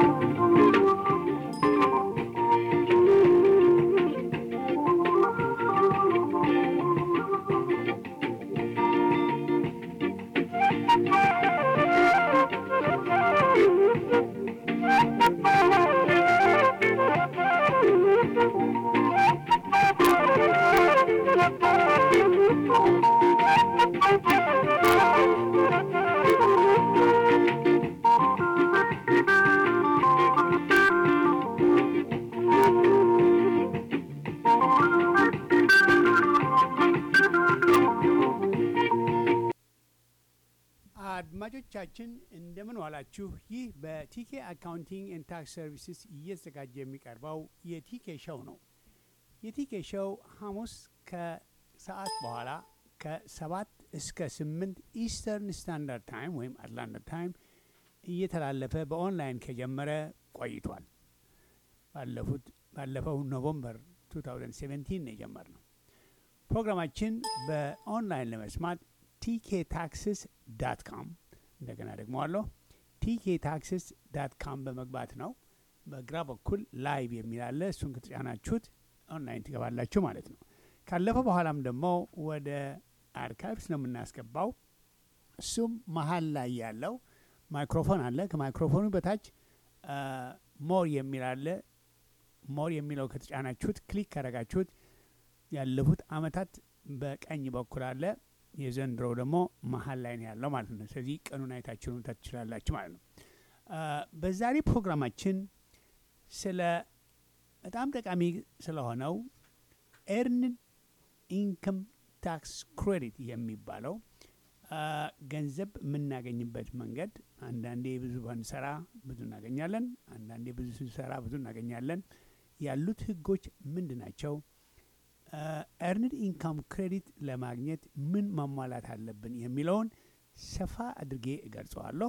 አድማጮቻችን እንደምን ዋላችሁ። ይህ በቲኬ አካውንቲንግ ኤንድ ታክስ ሰርቪስስ እየተዘጋጀ የሚቀርበው የቲኬ ሸው ነው። የቲኬ ሸው ሐሙስ ከሰዓት በኋላ ከሰባት እስከ ስምንት ኢስተርን ስታንዳርድ ታይም ወይም አትላንታ ታይም እየተላለፈ በኦንላይን ከጀመረ ቆይቷል። ባለፉት ባለፈው ኖቨምበር 2017 ነው የጀመርነው። ፕሮግራማችን በኦንላይን ለመስማት ቲኬ ታክስስ ዳት ካም እንደገና ደግሞ አለሁ ቲኬ ታክስስ ዳት ካም በመግባት ነው። በግራ በኩል ላይቭ የሚል አለ። እሱን ከተጫናችሁት ኦንላይን ትገባላችሁ ማለት ነው። ካለፈ በኋላም ደግሞ ወደ አርካይቭስ ነው የምናስገባው። እሱም መሀል ላይ ያለው ማይክሮፎን አለ። ከማይክሮፎኑ በታች ሞር የሚል አለ። ሞር የሚለው ከተጫናችሁት ክሊክ ካረጋችሁት ያለፉት አመታት በቀኝ በኩል አለ። የዘንድሮው ደግሞ መሀል ላይ ነው ያለው ማለት ነው። ስለዚህ ቀኑን አይታችሁ መምታት ትችላላችሁ ማለት ነው። በዛሬ ፕሮግራማችን ስለ በጣም ጠቃሚ ስለሆነው ኤርንድ ኢንከም ታክስ ክሬዲት የሚባለው ገንዘብ የምናገኝበት መንገድ አንዳንዴ ብዙ ባንሰራ ብዙ እናገኛለን፣ አንዳንዴ ብዙ ስንሰራ ብዙ እናገኛለን። ያሉት ህጎች ምንድን ናቸው? ኤርንድ ኢንካም ክሬዲት ለማግኘት ምን ማሟላት አለብን የሚለውን ሰፋ አድርጌ እገልጸዋለሁ።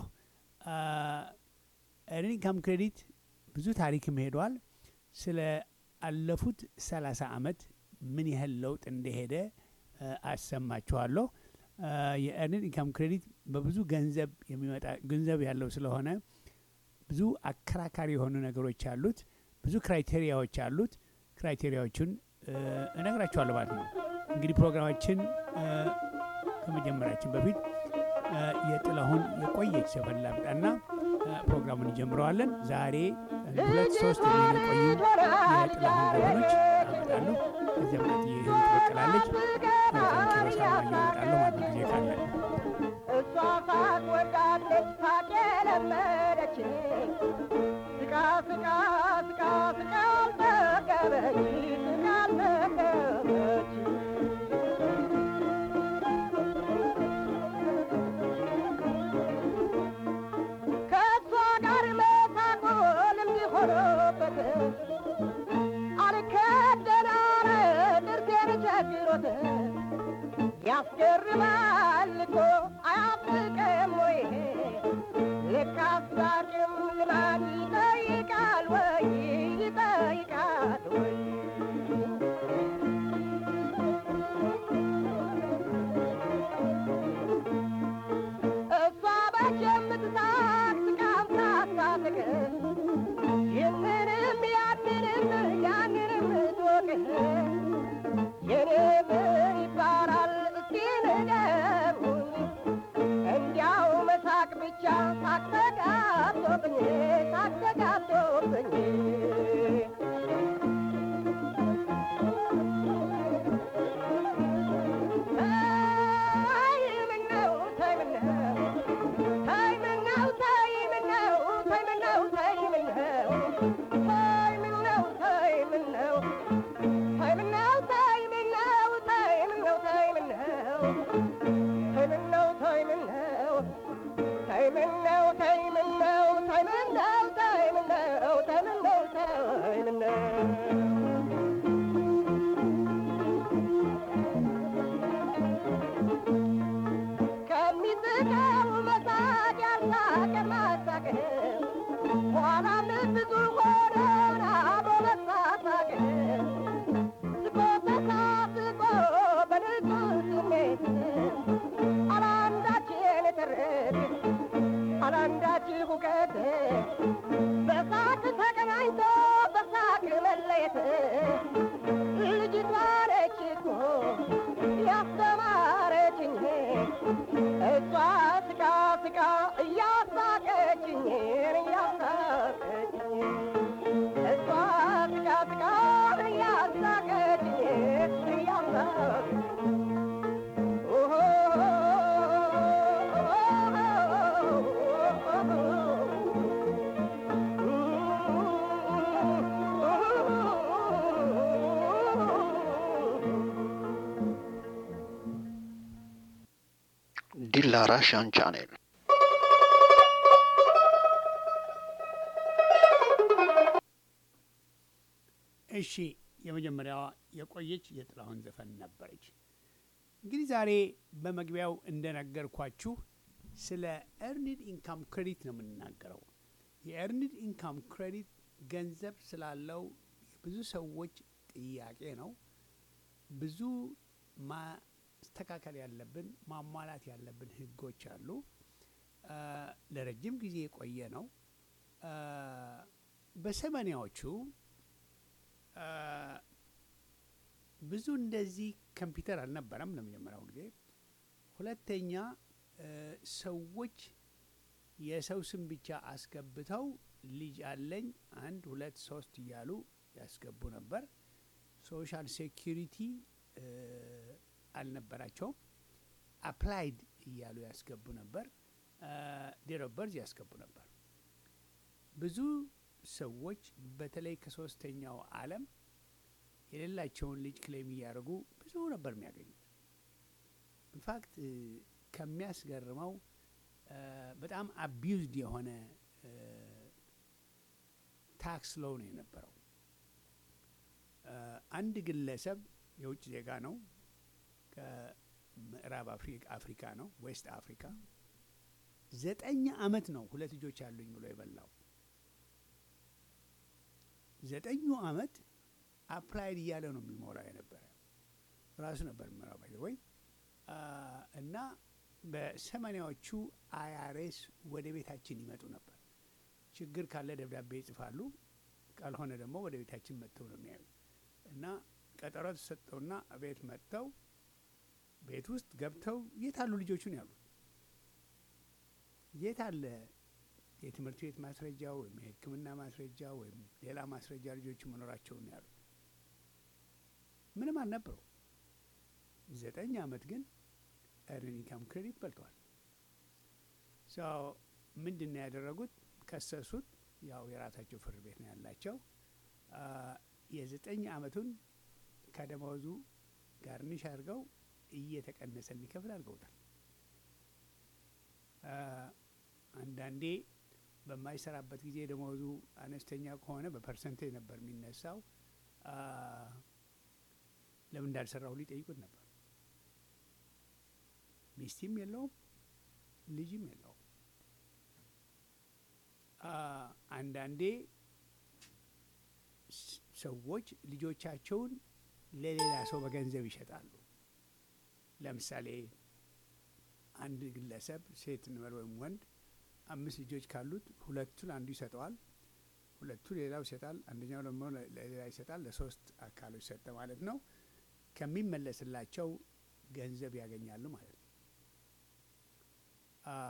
ኤርንድ ኢንካም ክሬዲት ብዙ ታሪክም ሄዷል። ስለ አለፉት ሰላሳ አመት ምን ያህል ለውጥ እንደሄደ አሰማችኋለሁ። የኤርንድ ኢንካም ክሬዲት በብዙ ገንዘብ የሚመጣ ገንዘብ ያለው ስለሆነ ብዙ አከራካሪ የሆኑ ነገሮች አሉት። ብዙ ክራይቴሪያዎች አሉት። ክራይቴሪያዎቹን እነግራችኋለሁ ማለት ነው። እንግዲህ ፕሮግራማችን ከመጀመራችን በፊት የጥላሁን የቆየች ዘፈን ላምጣና ፕሮግራሙን እንጀምረዋለን። ዛሬ ሁለት ሶስት የሚቆዩ የጥላሁን ዘፈኖች አመጣለሁ። ከዚያ ምት ይህን ትበቅላለች ኪሮሳ እያመጣለሁ ማለት ጊዜ ካለ እሷ ሳቅ ወዳለች ሳቅ የለመደች ስቃ ስቃ ስቃ ስቃ አልጠገበች ስቃ አልጠገበች ከእሷ ጋር መሳቆ ልምድ ሆኖበት አልከደናረ ጥርሴን ቸግሮት ያስገርማል እኮ አያፍቅም ወይ ልክ አስታርቅም ልማድ ይጠይቃል ወይ ይጠይቃል ወይ እሷ ባች የምትሳቅ ስቃም ሳታስቅ ይህንንም ያንንም ያንንም ትወቅ የኔ ምን ይባላል እስኪ ንገሩኝ እንዲያው መሳቅ ብቻ ሳቅ ተጋብቶብኝ ሳቅ ተጋብቶብኝ ተይ ምነው ተይ ምነው ተይ ምነው ተይ ምነው ተይ ምነው ተይ ምነው ተይ ምነው ተይ ምነው ተይ ምነው ተይ ምነው ተይ ምነው ተይ ምነው ተይ ምነው ተይ ምነው ተይ ምነው ተይ ምነው ተይ ምነው ተይ ምነው ተይ ምነው በሳቅ ተገናኝቶ በሳቅ መለየት ልጅቷ ነች እኮ ያስተማረችኝ እሷ ስቃ ስቃ እያሳቀችኝ እያሳቀችኝ እሷ ስቃ ስቃ እያሳቀችኝ እያሳቀችኝ Dilla Russian Channel. እሺ የመጀመሪያዋ የቆየች የጥላሁን ዘፈን ነበረች። እንግዲህ ዛሬ በመግቢያው እንደነገርኳችሁ ስለ ኤርኒድ ኢንካም ክሬዲት ነው የምንናገረው። የኤርኒድ ኢንካም ክሬዲት ገንዘብ ስላለው ብዙ ሰዎች ጥያቄ ነው። ብዙ ማስተካከል ያለብን ማሟላት ያለብን ህጎች አሉ። አ፣ ለረጅም ጊዜ የቆየ ነው። አ፣ በሰማኒያዎቹ አ፣ ብዙ እንደዚህ ኮምፒውተር አልነበረም ለመጀመሪያው ጊዜ። ሁለተኛ እ፣ ሰዎች የሰው ስም ብቻ አስገብተው ልጅ አለኝ አንድ ሁለት ሶስት እያሉ ያስገቡ ነበር። ሶሻል ሴኪሪቲ እ፣ አልነበራቸውም። አፕላይድ እያሉ ያስገቡ ነበር። ዴት ኦፍ በርዝ ያስገቡ ነበር። ብዙ ሰዎች በተለይ ከሶስተኛው ዓለም የሌላቸውን ልጅ ክሌም እያደረጉ ብዙ ነበር የሚያገኙት። ኢንፋክት ከሚያስገርመው እ፣ በጣም አቢዩዝድ የሆነ ታክስ ሎው ነው የነበረው። እ፣ አንድ ግለሰብ የውጭ ዜጋ ነው፣ ከምዕራብ አፍሪ- አፍሪካ ነው፣ ዌስት አፍሪካ ዘጠኝ አመት ነው ሁለት ልጆች አሉኝ ብሎ የበላው ዘጠኙ አመት አፕላይድ እያለ ነው የሚሞላው የነበረ ራሱ ነበር የሚሞላው ባይ ወይ እና በሰማኒያዎቹ አይአርኤስ ወደ ቤታችን ይመጡ ነበር። ችግር ካለ ደብዳቤ ይጽፋሉ፣ ካልሆነ ደግሞ ወደ ቤታችን መጥተው ነው የሚያዩ እና ቀጠሮ ተሰጠውና ቤት መጥተው ቤት ውስጥ ገብተው የት አሉ ልጆቹን ያሉት የት አለ የትምህርት ቤት ማስረጃ ወይም የሕክምና ማስረጃ ወይም ሌላ ማስረጃ ልጆቹ መኖራቸውን ነው ያሉት። ምንም አልነበረው። ዘጠኝ አመት ግን ኤርኒንግ ኢንካም ክሬዲት በልተዋል። ሰው ምንድን ነው ያደረጉት? ከሰሱት። ያው የራሳቸው ፍርድ ቤት ነው ያላቸው። አ፣ የዘጠኝ አመቱን ከደመወዙ ጋርኒሽ አድርገው እየተቀነሰ እንዲከፍል አድርገውታል። አ፣ አንዳንዴ በማይሰራበት ጊዜ ደመወዙ አነስተኛ ከሆነ በፐርሰንቴጅ ነበር የሚነሳው። አ፣ ለምን እንዳልሰራው ሊጠይቁት ነበር። ሚስቲም የለውም ልጅም የለውም። አ፣ አንዳንዴ ስ- ሰዎች ልጆቻቸውን ለሌላ ሰው በገንዘብ ይሸጣሉ። ለምሳሌ አንድ ግለሰብ ሴት እንበል ወይም ወንድ አምስት ልጆች ካሉት ሁለቱን አንዱ ይሰጠዋል፣ ሁለቱ ሌላው ይሰጣል፣ አንደኛው ደግሞ ለ- ለሌላ ይሰጣል። ለሶስት አካሎች ሰጠ ማለት ነው። ከሚመለስላቸው ገንዘብ ያገኛሉ ማለት ነው። አ፣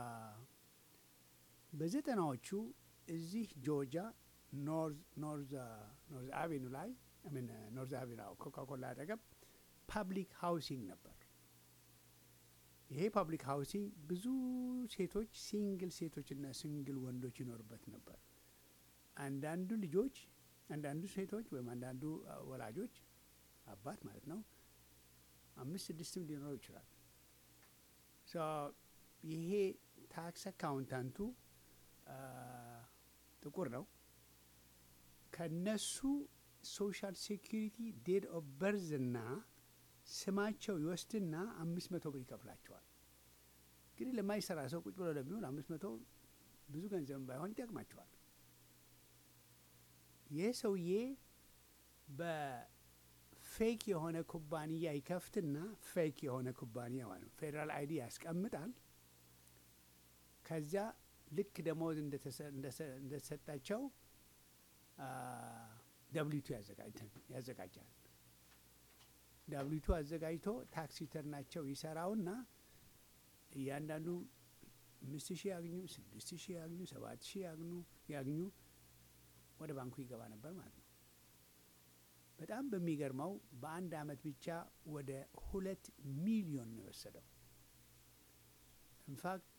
በዘጠናዎቹ እዚህ ጆርጂያ ኖርዝ ኖርዝ ኖርዝ አቬኑ ላይ ምን ኖርዝ አቬኑ ኮካኮላ አጠገብ ፓብሊክ ሃውሲንግ ነበር። ይሄ ፓብሊክ ሃውሲንግ ብዙ ሴቶች ሲንግል ሴቶችና ሲንግል ወንዶች ይኖሩበት ነበር። አንዳንዱ ልጆች አንዳንዱ ሴቶች ወይም አንዳንዱ አ፣ ወላጆች አባት ማለት ነው አምስት ስድስትም ሊኖሩ ይችላል። ሶ ይሄ ታክስ አካውንታንቱ አ፣ ጥቁር ነው። ከነሱ ሶሻል ሴኪሪቲ ዴት ኦፍ በርዝ እና ስማቸው ይወስድና አምስት መቶ ብር ይከፍላቸዋል። እንግዲህ ለማይሰራ ሰው ቁጭ ብሎ ለሚሆን አምስት መቶ ብዙ ገንዘብ ባይሆን ይጠቅማቸዋል። ይህ ሰውዬ በፌክ የሆነ ኩባንያ ይከፍትና ፌክ የሆነ ኩባንያ ማለት ነው ፌዴራል አይዲ ያስቀምጣል። ከዚያ ልክ ደሞዝ እንደተሰጣቸው ደብሊቱ ያዘጋጃል። ደብሊቱ አዘጋጅቶ ታክስ ሪተርናቸው ይሰራውና እያንዳንዱ አምስት ሺህ ያግኙ፣ ስድስት ሺህ ያግኙ፣ ሰባት ሺህ ያግኙ ያግኙ ወደ ባንኩ ይገባ ነበር ማለት ነው። በጣም በሚገርመው በአንድ አመት ብቻ ወደ ሁለት ሚሊዮን ነው የወሰደው። ኢንፋክት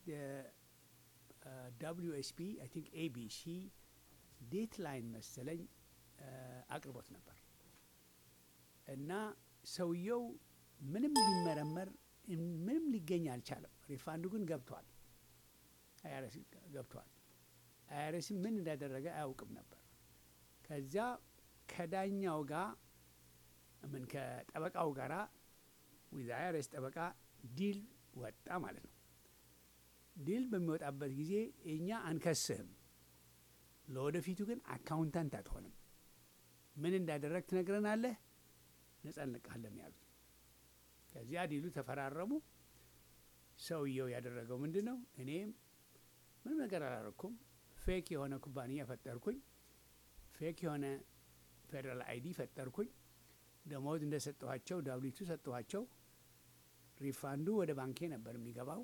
ደብሊዩ ኤስ ፒ አይ ቲንክ ኤቢሲ ዴት ላይን መሰለኝ አቅርቦት ነበር እና ሰውየው ምንም ቢመረመር ምንም ሊገኝ አልቻለም። ሪፋንዱ ግን ገብቷል፣ አይአርኤስ ገብቷል። አይአርኤስ ምን እንዳደረገ አያውቅም ነበር። ከዚያ ከዳኛው ጋር ምን ከጠበቃው ጋራ ዊዝ አይአርኤስ ጠበቃ ዲል ወጣ ማለት ነው። ዲል በሚወጣበት ጊዜ እኛ አንከስህም፣ ለወደፊቱ ግን አካውንታንት አትሆንም፣ ምን እንዳደረግ ትነግረናለህ፣ ነጻ እንለቅሃለን ያሉት። ከዚያ ዲሉ ተፈራረሙ። ሰውየው ያደረገው ምንድን ነው? እኔም ምንም ነገር አላረኩም፣ ፌክ የሆነ ኩባንያ ፈጠርኩኝ፣ ፌክ የሆነ ፌዴራል አይዲ ፈጠርኩኝ፣ ደሞዝ እንደሰጠኋቸው ዳብሊቱ ሰጠኋቸው፣ ሪፋንዱ ወደ ባንኬ ነበር የሚገባው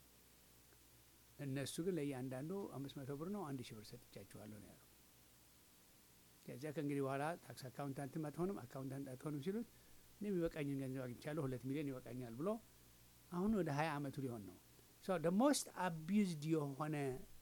እነሱ ግን ለእያንዳንዱ አምስት መቶ ብር ነው አንድ ሺህ ብር ሰጥቻችኋለሁ ነው ያለው። ከዚያ ከእንግዲህ በኋላ ታክስ አካውንታንትም አትሆንም አካውንታንት አትሆንም ሲሉት እኔ የሚበቃኝን ገንዘብ አግኝቻለሁ ሁለት ሚሊዮን ይበቃኛል ብሎ አሁን ወደ ሀያ አመቱ ሊሆን ነው። ደ ሞስት አቢዩዝድ የሆነ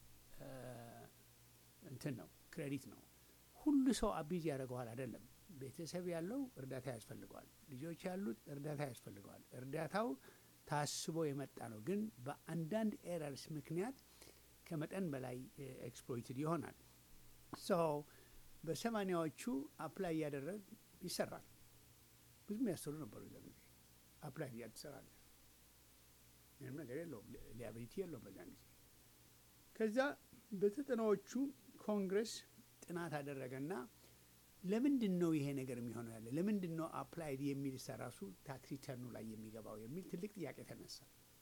እንትን ነው ክሬዲት ነው። ሁሉ ሰው አቢዩዝ ያደርገዋል አይደለም። ቤተሰብ ያለው እርዳታ ያስፈልገዋል። ልጆች ያሉት እርዳታ ያስፈልገዋል። እርዳታው ታስቦ የመጣ ነው። ግን በአንዳንድ ኤረርስ ምክንያት ከመጠን በላይ ኤክስፕሎይትድ ይሆናል። ሶ በሰማኒያዎቹ አፕላይ እያደረግ ይሰራል። ብዙ የሚያሰሩ ነበሩ። ዛ ጊዜ አፕላይ እያል ትሰራለ። ምንም ነገር የለውም፣ ሊያቢሊቲ የለውም በዛን ጊዜ። ከዛ በዘጠናዎቹ ኮንግረስ ጥናት አደረገና ለምንድን ነው ይሄ ነገር የሚሆነው ያለ ለምንድን ነው አፕላይድ የሚል ራሱ ታክስ ሪተርኑ ላይ የሚገባው የሚል ትልቅ ጥያቄ ተነሳ።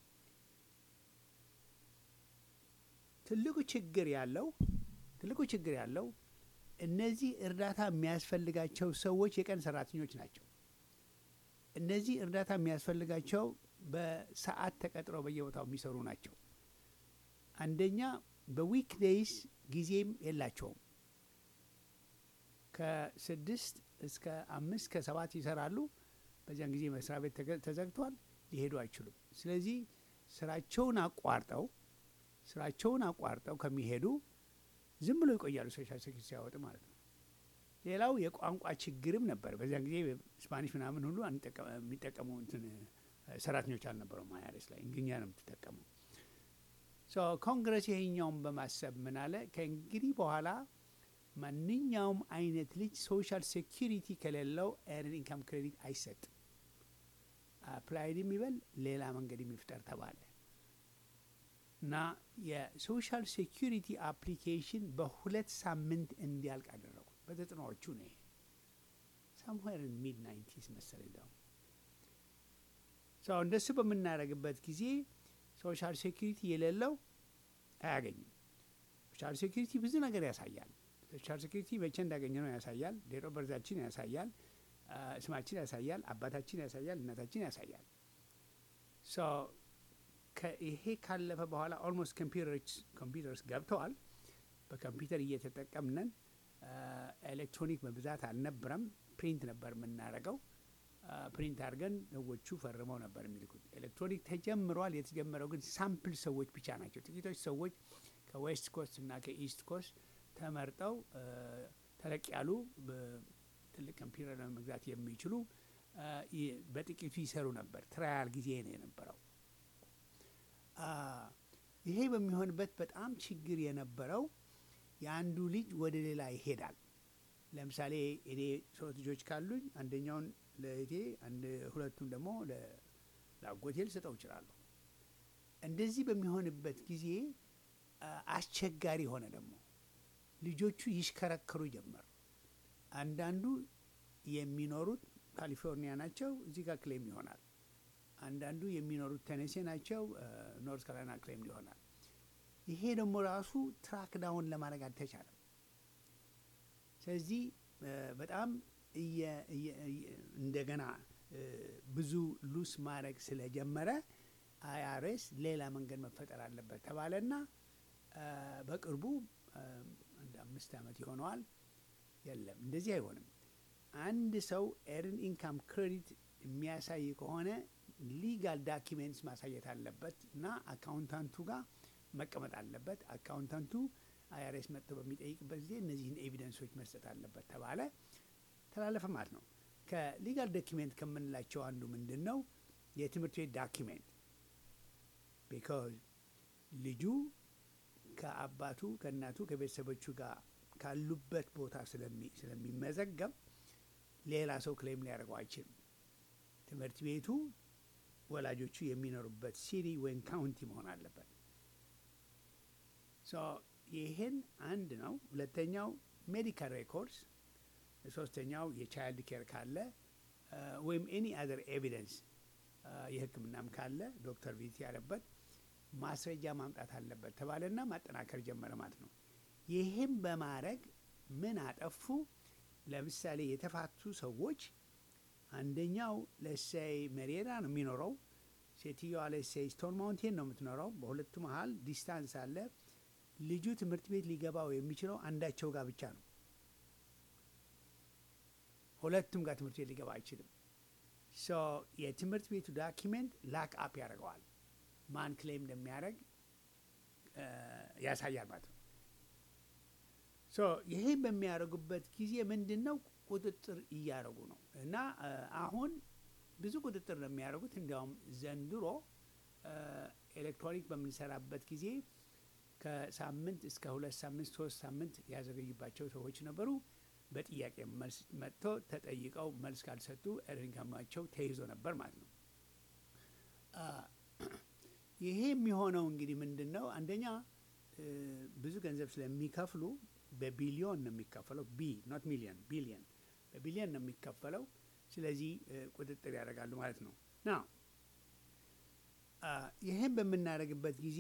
ትልቁ ችግር ያለው ትልቁ ችግር ያለው እነዚህ እርዳታ የሚያስፈልጋቸው ሰዎች የቀን ሰራተኞች ናቸው። እነዚህ እርዳታ የሚያስፈልጋቸው በሰዓት ተቀጥረው በየቦታው የሚሰሩ ናቸው። አንደኛ በዊክ ዴይስ ጊዜም የላቸውም። ከስድስት እስከ አምስት ከሰባት ይሰራሉ። በዚያን ጊዜ መስሪያ ቤት ተዘግቷል፣ ሊሄዱ አይችሉም። ስለዚህ ስራቸውን አቋርጠው ስራቸውን አቋርጠው ከሚሄዱ ዝም ብሎ ይቆያሉ፣ ሶሻል ሴኩሪቲ ሲያወጡ ማለት ነው። ሌላው የቋንቋ ችግርም ነበር። በዚያን ጊዜ ስፓኒሽ ምናምን ሁሉ የሚጠቀሙ እንትን ሰራተኞች አልነበረውም። አይአርኤስ ላይ እንግኛ ነው የምትጠቀመው። ኮንግረስ ይሄኛውን በማሰብ ምን አለ ከእንግዲህ በኋላ ማንኛውም አይነት ልጅ ሶሻል ሴኪሪቲ ከሌለው ኤርን ኢንካም ክሬዲት አይሰጥም። አፕላይድ የሚበል ሌላ መንገድ የሚፍጠር ተባለ እና የሶሻል ሴኪሪቲ አፕሊኬሽን በሁለት ሳምንት እንዲያልቅ አደረጉ። በዘጠናዎቹ ነው ይሄ ሳምዌር ሚድ ናይንቲስ መሰለኝ ደግሞ ሰው እንደሱ በምናደርግበት ጊዜ ሶሻል ሴኪሪቲ የሌለው አያገኝም። ሶሻል ሴኪሪቲ ብዙ ነገር ያሳያል። ሶሻል ሴኩሪቲ መቼ እንዳገኘ ነው ያሳያል። ዴት ኦፍ በርዛችን ያሳያል። ስማችን ያሳያል። አባታችን ያሳያል። እናታችን ያሳያል። ይሄ ካለፈ በኋላ ኦልሞስት ኮምፒውተርስ ገብተዋል። በኮምፒውተር እየተጠቀምነን ኤሌክትሮኒክ በብዛት አልነበረም። ፕሪንት ነበር የምናደርገው። ፕሪንት አድርገን ሰዎቹ ፈርመው ነበር የሚልኩት። ኤሌክትሮኒክ ተጀምሯል። የተጀመረው ግን ሳምፕል ሰዎች ብቻ ናቸው። ጥቂቶች ሰዎች ከዌስት ኮስት እና ከኢስት ኮስት ተመርጠው ተለቅ ያሉ ትልቅ ኮምፒውተር ለመግዛት የሚችሉ በጥቂቱ ይሰሩ ነበር። ትራያል ጊዜ ነው የነበረው። ይሄ በሚሆንበት በጣም ችግር የነበረው የአንዱ ልጅ ወደ ሌላ ይሄዳል። ለምሳሌ እኔ ሶስት ልጆች ካሉኝ አንደኛውን ለእቴ አንድ ሁለቱን ደግሞ ለአጎቴ ልሰጠው እችላለሁ። እንደዚህ በሚሆንበት ጊዜ አስቸጋሪ ሆነ ደግሞ ልጆቹ ይሽከረከሩ ጀመር። አንዳንዱ የሚኖሩት ካሊፎርኒያ ናቸው፣ እዚህ ጋር ክሌም ይሆናል። አንዳንዱ የሚኖሩት ቴኔሴ ናቸው፣ ኖርት ካሮላይና ክሌም ይሆናል። ይሄ ደግሞ ራሱ ትራክ ዳውን ለማድረግ አልተቻለም። ስለዚህ እ፣ በጣም እየ- እየ- እየ- እንደገና እ፣ ብዙ ሉስ ማድረግ ስለጀመረ አይአርኤስ ሌላ መንገድ መፈጠር አለበት ተባለና እ፣ በቅርቡ እ፣ አንድ አምስት ዓመት ይሆነዋል። የለም እንደዚህ አይሆንም። አንድ ሰው ኤርን ኢንካም ክሬዲት የሚያሳይ ከሆነ ሊጋል ዳኪሜንትስ ማሳየት አለበት እና አካውንታንቱ ጋር መቀመጥ አለበት። አካውንታንቱ አይአርኤስ መጥቶ በሚጠይቅበት ጊዜ እነዚህን ኤቪደንሶች መስጠት አለበት ተባለ፣ ተላለፈ ማለት ነው። ከሊጋል ዶኪሜንት ከምንላቸው አንዱ ምንድን ነው? የትምህርት ቤት ዳኪሜንት ቢካዝ ልጁ ከአባቱ ከእናቱ ከቤተሰቦቹ ጋር ካሉበት ቦታ ስለሚ- ስለሚመዘገብ ሌላ ሰው ክሌም ሊያደርገው አይችልም። ትምህርት ቤቱ ወላጆቹ የሚኖሩበት ሲቲ ወይም ካውንቲ መሆን አለበት። ሶ ይህን አንድ ነው። ሁለተኛው ሜዲካል ሬኮርድስ፣ ሶስተኛው የቻይልድ ኬር ካለ አ፣ ወይም ኤኒ አዘር ኤቪደንስ የሕክምናም ካለ ዶክተር ቪዚት ያለበት ማስረጃ ማምጣት አለበት ተባለና ማጠናከር ጀመረ ማለት ነው። ይህም በማድረግ ምን አጠፉ? ለምሳሌ የተፋቱ ሰዎች አንደኛው ለሴይ መሬራ ነው የሚኖረው፣ ሴትዮዋ ለሴይ ስቶን ማውንቴን ነው የምትኖረው። በሁለቱ መሀል ዲስታንስ አለ። ልጁ ትምህርት ቤት ሊገባው የሚችለው አንዳቸው ጋር ብቻ ነው። ሁለቱም ጋር ትምህርት ቤት ሊገባ አይችልም። ሶ የትምህርት ቤቱ ዳኪሜንት ላክ አፕ ያደርገዋል። ማን ክሌም እንደሚያደርግ እ፣ ያሳያል ማለት ነው። ሶ ይሄ በሚያደርጉበት ጊዜ ምንድን ነው ቁጥጥር እያደረጉ ነው እና እ፣ አሁን ብዙ ቁጥጥር ነው የሚያደርጉት። እንዲያውም ዘንድሮ እ፣ ኤሌክትሮኒክ በምንሰራበት ጊዜ ከሳምንት እስከ ሁለት ሳምንት ሶስት ሳምንት ያዘገዩባቸው ሰዎች ነበሩ። በጥያቄ መልስ መጥቶ ተጠይቀው መልስ ካልሰጡ ኢንካማቸው ተይዞ ነበር ማለት ነው። አ፣ ይሄ የሚሆነው እንግዲህ ምንድን ነው? አንደኛ እ፣ ብዙ ገንዘብ ስለሚከፍሉ በቢሊዮን ነው የሚከፈለው። ቢ ኖት ሚሊዮን ቢሊዮን በቢሊዮን ነው የሚከፈለው። ስለዚህ እ፣ ቁጥጥር ያደርጋሉ ማለት ነው ና ይህን በምናደርግበት ጊዜ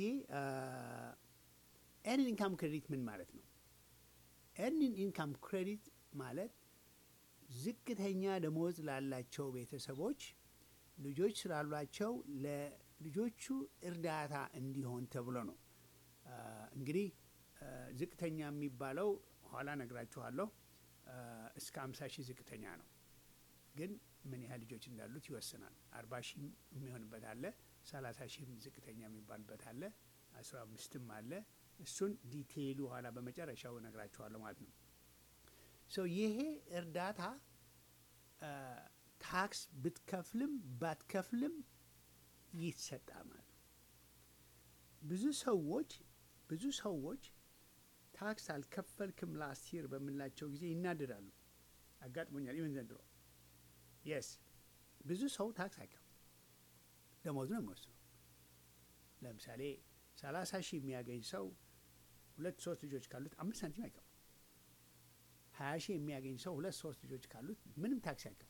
ኤርን ኢንካም ክሬዲት ምን ማለት ነው? ኤርኒንግ ኢንካም ክሬዲት ማለት ዝቅተኛ ደሞዝ ላላቸው ቤተሰቦች ልጆች ስላሏቸው ለልጆቹ እርዳታ እንዲሆን ተብሎ ነው። አ፣ እንግዲህ አ፣ ዝቅተኛ የሚባለው ኋላ ነግራችኋለሁ። አ፣ እስከ አምሳ ሺህ ዝቅተኛ ነው፣ ግን ምን ያህል ልጆች እንዳሉት ይወስናል። አርባ ሺህም የሚሆንበት አለ፣ ሰላሳ ሺህም ዝቅተኛ የሚባልበት አለ፣ አስራ አምስትም አለ። እሱን ዲቴይሉ ኋላ በመጨረሻው እነግራችኋለሁ ማለት ነው። ሶ ይሄ እርዳታ አ፣ ታክስ ብትከፍልም ባትከፍልም ይሰጣል ማለት ነው። ብዙ ሰዎች ብዙ ሰዎች ታክስ አልከፈልክም ላስት ይር በምንላቸው ጊዜ ይናደዳሉ። አጋጥሞኛል። ኢቨን ዘንድሮ የስ ብዙ ሰው ታክስ አይከፍልም፣ ደሞዝ ነው የሚወስነው። ለምሳሌ ሰላሳ ሺህ የሚያገኝ ሰው ሁለት ሶስት ልጆች ካሉት አምስት ሳንቲም አይከፍልም። ሀያ ሺህ የሚያገኝ ሰው ሁለት ሶስት ልጆች ካሉት ምንም ታክስ አይከፍልም።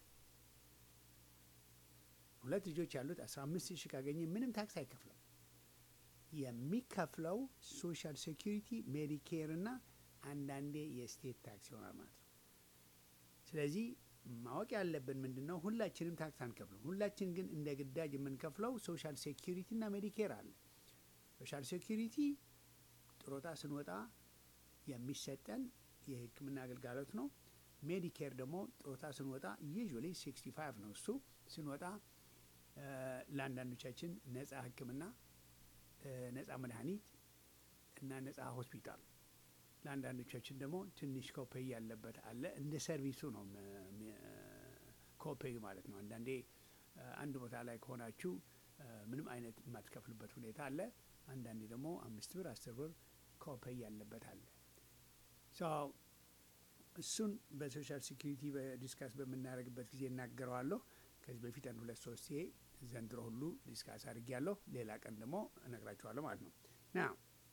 ሁለት ልጆች ያሉት አስራ አምስት ሺህ ካገኘ ምንም ታክስ አይከፍልም። የሚከፍለው ሶሻል ሴኪሪቲ፣ ሜዲኬር እና አንዳንዴ የስቴት ታክስ ይሆናል ማለት ነው። ስለዚህ ማወቅ ያለብን ምንድን ነው? ሁላችንም ታክስ አንከፍልም። ሁላችን ግን እንደ ግዳጅ የምንከፍለው ሶሻል ሴኪሪቲ እና ሜዲኬር አለ። ሶሻል ሴኪሪቲ ጥሮታ ስንወጣ የሚሰጠን የሕክምና አገልጋሎት ነው። ሜዲኬር ደግሞ ጥሮታ ስንወጣ ዩዥዋሊ 65 ነው እሱ ስንወጣ እ፣ ለአንዳንዶቻችን ነጻ ሕክምና እ፣ ነጻ መድኃኒት እና ነጻ ሆስፒታል ለአንዳንዶቻችን ደግሞ ትንሽ ኮፔይ ያለበት አለ። እንደ ሰርቪሱ ነው ም- ም- ኮፔይ ማለት ነው። አንዳንዴ እ፣ አንድ ቦታ ላይ ከሆናችሁ እ፣ ምንም አይነት የማትከፍልበት ሁኔታ አለ። አንዳንዴ ደግሞ አምስት ብር አስር ብር ኮፔይ ያለበት አለ። ሶ እሱን በሶሻል ሴኪሪቲ በዲስካስ በምናደርግበት ጊዜ እናገረዋለሁ። ከዚህ በፊት አንድ ሁለት ሶስት ጊዜ ዘንድሮ ሁሉ ዲስካስ አድርጌያለሁ። ሌላ ቀን ደግሞ እነግራችኋለሁ ማለት ነው ና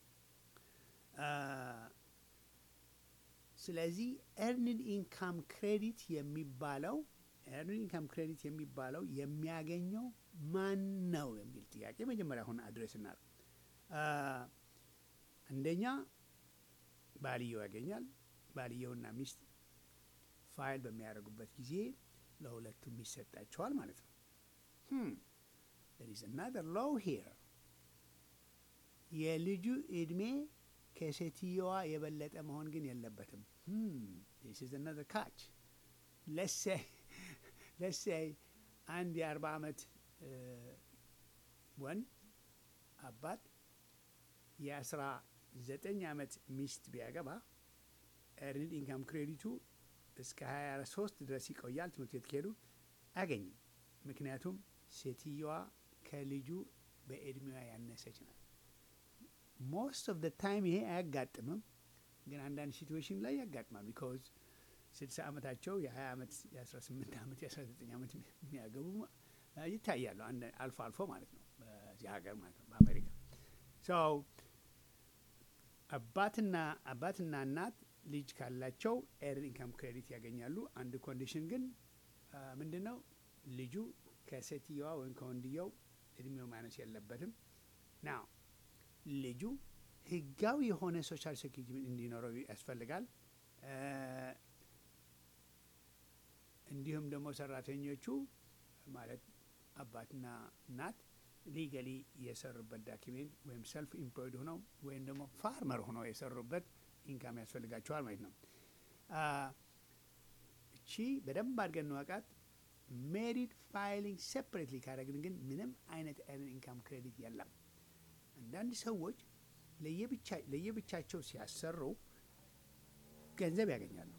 ስለዚህ ኤርንድ ኢንካም ክሬዲት የሚባለው ኤርንድ ኢንካም ክሬዲት የሚባለው የሚያገኘው ማን ነው የሚል ጥያቄ መጀመሪያ አሁን አድሬስ እናድርግ። አንደኛ ባልየው ያገኛል። ባልየውና ሚስት ፋይል በሚያደርጉበት ጊዜ ለሁለቱም ይሰጣቸዋል ማለት ነው። there is another law here የልጁ እድሜ ከሴትየዋ የበለጠ መሆን ግን የለበትም። this is another catch let's say let's say አንድ የአርባ ዓመት ወንድ አባት የአስራ ዘጠኝ ዓመት ሚስት ቢያገባ ኤርኒድ ኢንካም ክሬዲቱ እስከ ሀያ ሶስት ድረስ ይቆያል። ትምህርት ቤት ከሄዱ አያገኝም። ምክንያቱም ሴትየዋ ከልጁ በእድሜዋ ያነሰች ናት። ሞስት ኦፍ ደ ታይም ይሄ አያጋጥምም፣ ግን አንዳንድ ሲትዌሽን ላይ ያጋጥማል። ቢካዝ ስልሳ ዓመታቸው የ20 ዓመት የ18 ዓመት የ19 ዓመት የሚያገቡ ይታያሉ። አልፎ አልፎ ማለት ነው በዚህ ሀገር ማለት ነው በአሜሪካ ሰው አባትና አባትና እናት ልጅ ካላቸው ኤርን ኢንካም ክሬዲት ያገኛሉ። አንድ ኮንዲሽን ግን ምንድን ነው? ልጁ ከሴትየዋ ወይም ከወንድየው እድሜው ማነስ የለበትም። ናው ልጁ ህጋዊ የሆነ ሶሻል ሴኪሪቲ እንዲኖረው ያስፈልጋል። እንዲሁም ደግሞ ሰራተኞቹ ማለት አባትና እናት ሊገሊ የሰሩበት ዳኪሜንት ወይም ሰልፍ ኢምፕሎይድ ሆነው ወይም ደግሞ ፋርመር ሆነው የሰሩበት ኢንካም ያስፈልጋቸዋል ማለት ነው። እቺ በደንብ አድርገን እንወቃት። ሜሪድ ፋይሊንግ ሴፕሬትሊ ካደረግን ግን ምንም አይነት ኤርን ኢንካም ክሬዲት የለም። አንዳንድ ሰዎች ለየብቻቸው ሲያሰሩ ገንዘብ ያገኛሉ።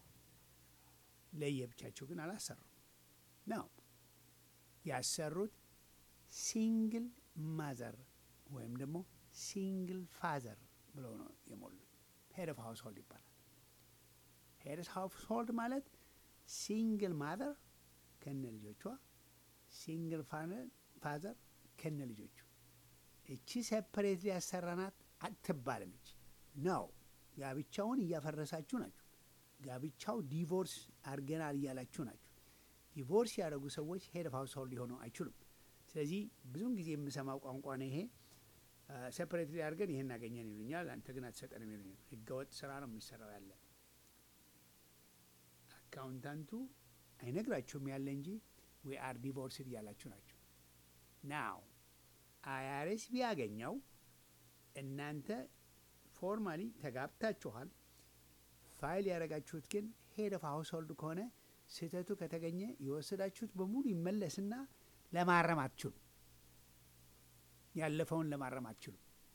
ለየብቻቸው ግን አላሰሩም ነው ያሰሩት ሲንግል ማዘር ወይም ደግሞ ሲንግል ፋዘር ብለው ነው የሞሉት። ሄድ ኦፍ ሃውስ ሆልድ ይባላል። ሄድ ኦፍ ሃውስ ሆልድ ማለት ሲንግል ማዘር ከነ ልጆቿ፣ ሲንግል ፋዘር ከነ ልጆቹ። እቺ ሴፐሬት ያሰራናት አትባልም። እቺ ነው ጋብቻውን እያፈረሳችሁ ናችሁ። ጋብቻው ዲቮርስ አድርገናል እያላችሁ ናችሁ። ዲቮርስ ያደረጉ ሰዎች ሄድ ኦፍ ሃውስ ሆልድ ሊሆኑ አይችሉም። ስለዚህ ብዙውን ጊዜ የምሰማው ቋንቋ ነው ይሄ። ሴፐሬት አድርገን ይሄን አገኘን ይሉኛል፣ አንተ ግን አትሰጠንም ይሉኛል። ህገወጥ ስራ ነው የሚሰራው ያለ አካውንታንቱ አይነግራችሁም ያለ እንጂ ዊ አር ዲቮርስድ እያላችሁ ናቸው። ናው አያሬስ ቢያገኘው እናንተ ፎርማሊ ተጋብታችኋል። ፋይል ያደረጋችሁት ግን ሄድ ኦፍ ሃውስ ሆልድ ከሆነ ስህተቱ ከተገኘ የወሰዳችሁት በሙሉ ይመለስና ለማረም አትችሉ። ያለፈውን ለማረም አትችሉ።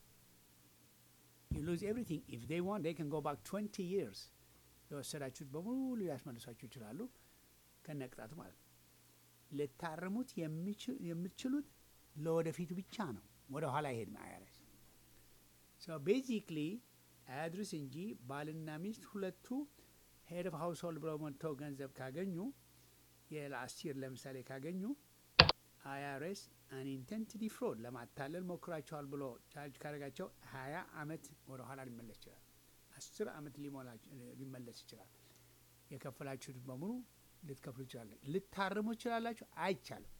ዩ ሉዝ ኤቭሪቲንግ ኢፍ ዴይ ዋንት ዴይ ካን ጎ ባክ ትዌንቲ ይርስ የወሰዳችሁት በሙሉ ሊያስመልሷችሁ ይችላሉ፣ ከነቅጣቱ ማለት ነው። ልታርሙት የምትችሉት ለወደፊቱ ብቻ ነው። ወደ ኋላ ይሄድ አይረስ ቤዚክሊ አያድርስ እንጂ ባልና ሚስት ሁለቱ ሄድ ኦፍ ሃውስ ሆልድ ብለው መጥተው ገንዘብ ካገኙ የላስት ይር ለምሳሌ ካገኙ አይአርኤስ አንኢንቴንትድ ፍሮድ ለማታለል ሞክራቸዋል ብሎ ቻርጅ ካደረጋቸው ሀያ አመት ወደ ኋላ ሊመለስ ይችላል። አስር አመት ሊመለስ ይችላል። የከፈላችሁት በሙሉ ልትከፍሉ ይችላለ። ልታርሙ ይችላላችሁ። አይቻልም።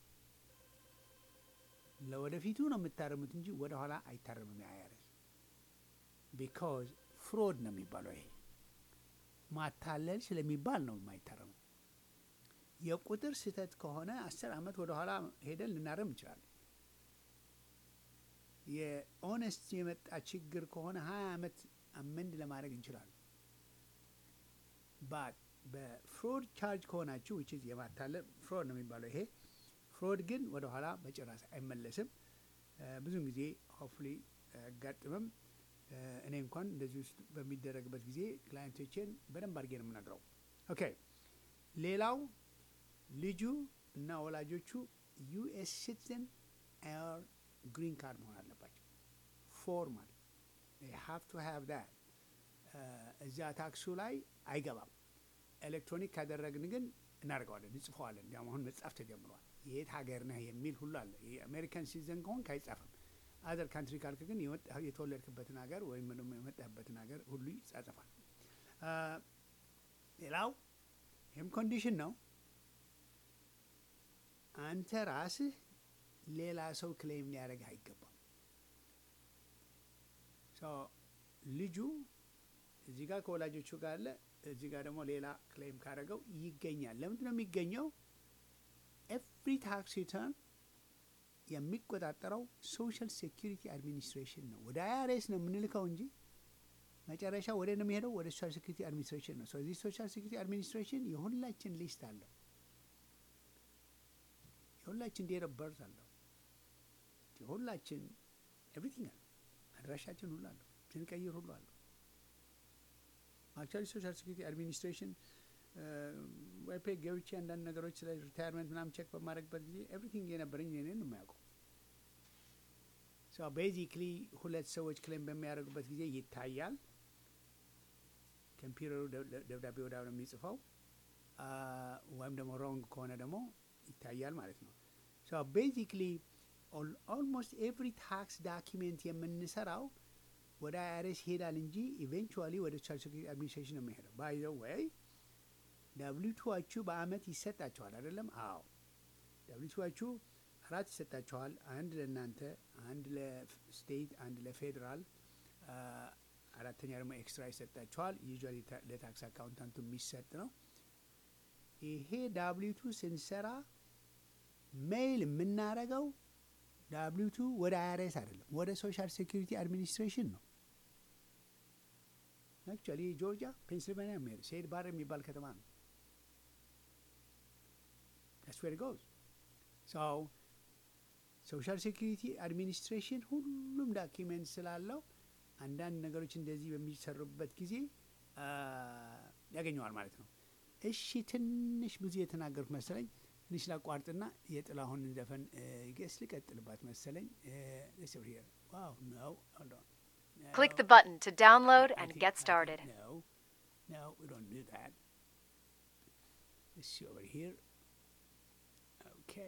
ለወደፊቱ ነው የምታርሙት እንጂ ወደ ኋላ አይታርምም። አይአርኤስ ቢካዝ ፍሮድ ነው የሚባለው። ይሄ ማታለል ስለሚባል ነው የማይታረመው። የቁጥር ስህተት ከሆነ አስር አመት ወደ ኋላ ሄደን ልናረም እንችላለን። የኦነስት የመጣ ችግር ከሆነ ሀያ አመት አመንድ ለማድረግ እንችላለን። ባት በፍሮድ ቻርጅ ከሆናችሁ ዊች የማታለል ፍሮድ ነው የሚባለው ይሄ ፍሮድ ግን ወደ ኋላ በጭራሽ አይመለስም። ብዙውን ጊዜ ሆፍሊ አያጋጥምም። እኔ እንኳን እንደዚህ ውስጥ በሚደረግበት ጊዜ ክላይንቶቼን በደንብ አድርጌ ነው የምነግረው። ኦኬ ሌላው ልጁ እና ወላጆቹ ዩኤስ ሲቲዝን ኦር ግሪን ካርድ መሆን አለባቸው። ፎርማል ሃቭ ቱ ሃቭ ዳት እዚያ ታክሱ ላይ አይገባም። ኤሌክትሮኒክ ካደረግን ግን እናደርገዋለን፣ እንጽፈዋለን። እንዲያውም አሁን መጻፍ ተጀምሯል። የት ሀገር ነህ የሚል ሁሉ አለ። የአሜሪካን ሲቲዝን ከሆንክ አይጻፍም። አዘር ካንትሪ ካልክ ግን የተወለድክበትን ሀገር ወይም ደግሞ የመጣህበትን ሀገር ሁሉ ይጻጸፋል። ሌላው ይህም ኮንዲሽን ነው። አንተ ራስህ ሌላ ሰው ክሌም ሊያደርግህ አይገባም። ልጁ እዚህ ጋር ከወላጆቹ ጋር አለ፣ እዚህ ጋር ደግሞ ሌላ ክሌም ካደረገው ይገኛል። ለምንድን ነው የሚገኘው? ኤቭሪ ታክስ ሪተርን የሚቆጣጠረው ሶሻል ሴኪሪቲ አድሚኒስትሬሽን ነው። ወደ አይአርኤስ ነው የምንልከው እንጂ መጨረሻ ወደ ነው የሚሄደው ወደ ሶሻል ሴኪሪቲ አድሚኒስትሬሽን ነው። ስለዚህ ሶሻል ሴኪሪቲ አድሚኒስትሬሽን የሁላችን ሊስት አለው፣ የሁላችን ዴት ኦፍ በርዝ አለው፣ የሁላችን ኤቭሪቲንግ አለው፣ አድራሻችን ሁሉ አለው፣ ስንቀይር ሁሉ አለው። አክቹዋሊ ሶሻል ሴኪሪቲ አድሚኒስትሬሽን ዋይፔ ገብቼ አንዳንድ ነገሮች ስለ ሪታይርመንት ምናምን ቼክ በማድረግበት ጊዜ ኤቭሪቲንግ የነበረኝ እኔን ነው የሚያውቀው። ቤዚክሊ ሁለት ሰዎች ክሌም በሚያደርጉበት ጊዜ ይታያል። ኮምፒውተሩ ደብዳቤ ወዳ ነው የሚጽፈው፣ ወይም ደግሞ ሮንግ ከሆነ ደግሞ ይታያል ማለት ነው። ቤዚክሊ ኦልሞስት ኤቭሪ ታክስ ዳኪሜንት የምንሰራው ወደ አይአርኤስ ይሄዳል እንጂ ኢቬንቹዋሊ ወደ ሶሻል ሴኩሪቲ አድሚኒስትሬሽን ነው የሚሄደው። ባይ ዘ ወይ ዳብሊቱዋችሁ በአመት ይሰጣችኋል አይደለም? አዎ ዳብሊቱዋችሁ አራት ይሰጣችኋል። አንድ ለእናንተ፣ አንድ ለስቴት፣ አንድ ለፌዴራል፣ አራተኛ ደግሞ ኤክስትራ ይሰጣችኋል። ዩዥዋሊ ለታክስ አካውንታንቱ የሚሰጥ ነው። ይሄ ዳብሊቱ ስንሰራ ሜይል የምናረገው ዳብሊቱ ወደ አይአርኤስ አይደለም፣ ወደ ሶሻል ሴኩሪቲ አድሚኒስትሬሽን ነው። አክቹዋሊ ጆርጂያ፣ ፔንስልቬኒያ የሚሄድ ሴድ ባር የሚባል ከተማ ነው። ዳትስ ዌር ጎዝ ሰው ሶሻል ሴኩሪቲ አድሚኒስትሬሽን ሁሉም ዳኪሜንት ስላለው አንዳንድ ነገሮች እንደዚህ በሚሰሩበት ጊዜ ያገኘዋል ማለት ነው። እሺ ትንሽ ብዙ የተናገሩት መሰለኝ። ትንሽ ላቋርጥና የጥላሁን ዘፈን ገስ ልቀጥልባት መሰለኝ። ዋው ነው Click the button to download and get started. No, no, we don't do that. Let's see over here. Okay.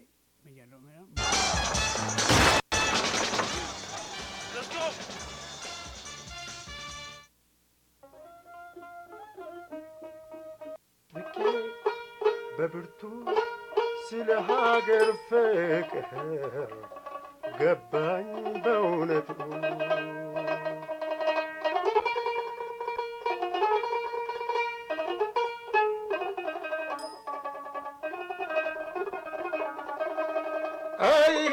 ልኬ በብርቱ ስለ ሀገር ፍቅር ገባኝ በእውነቱ አይ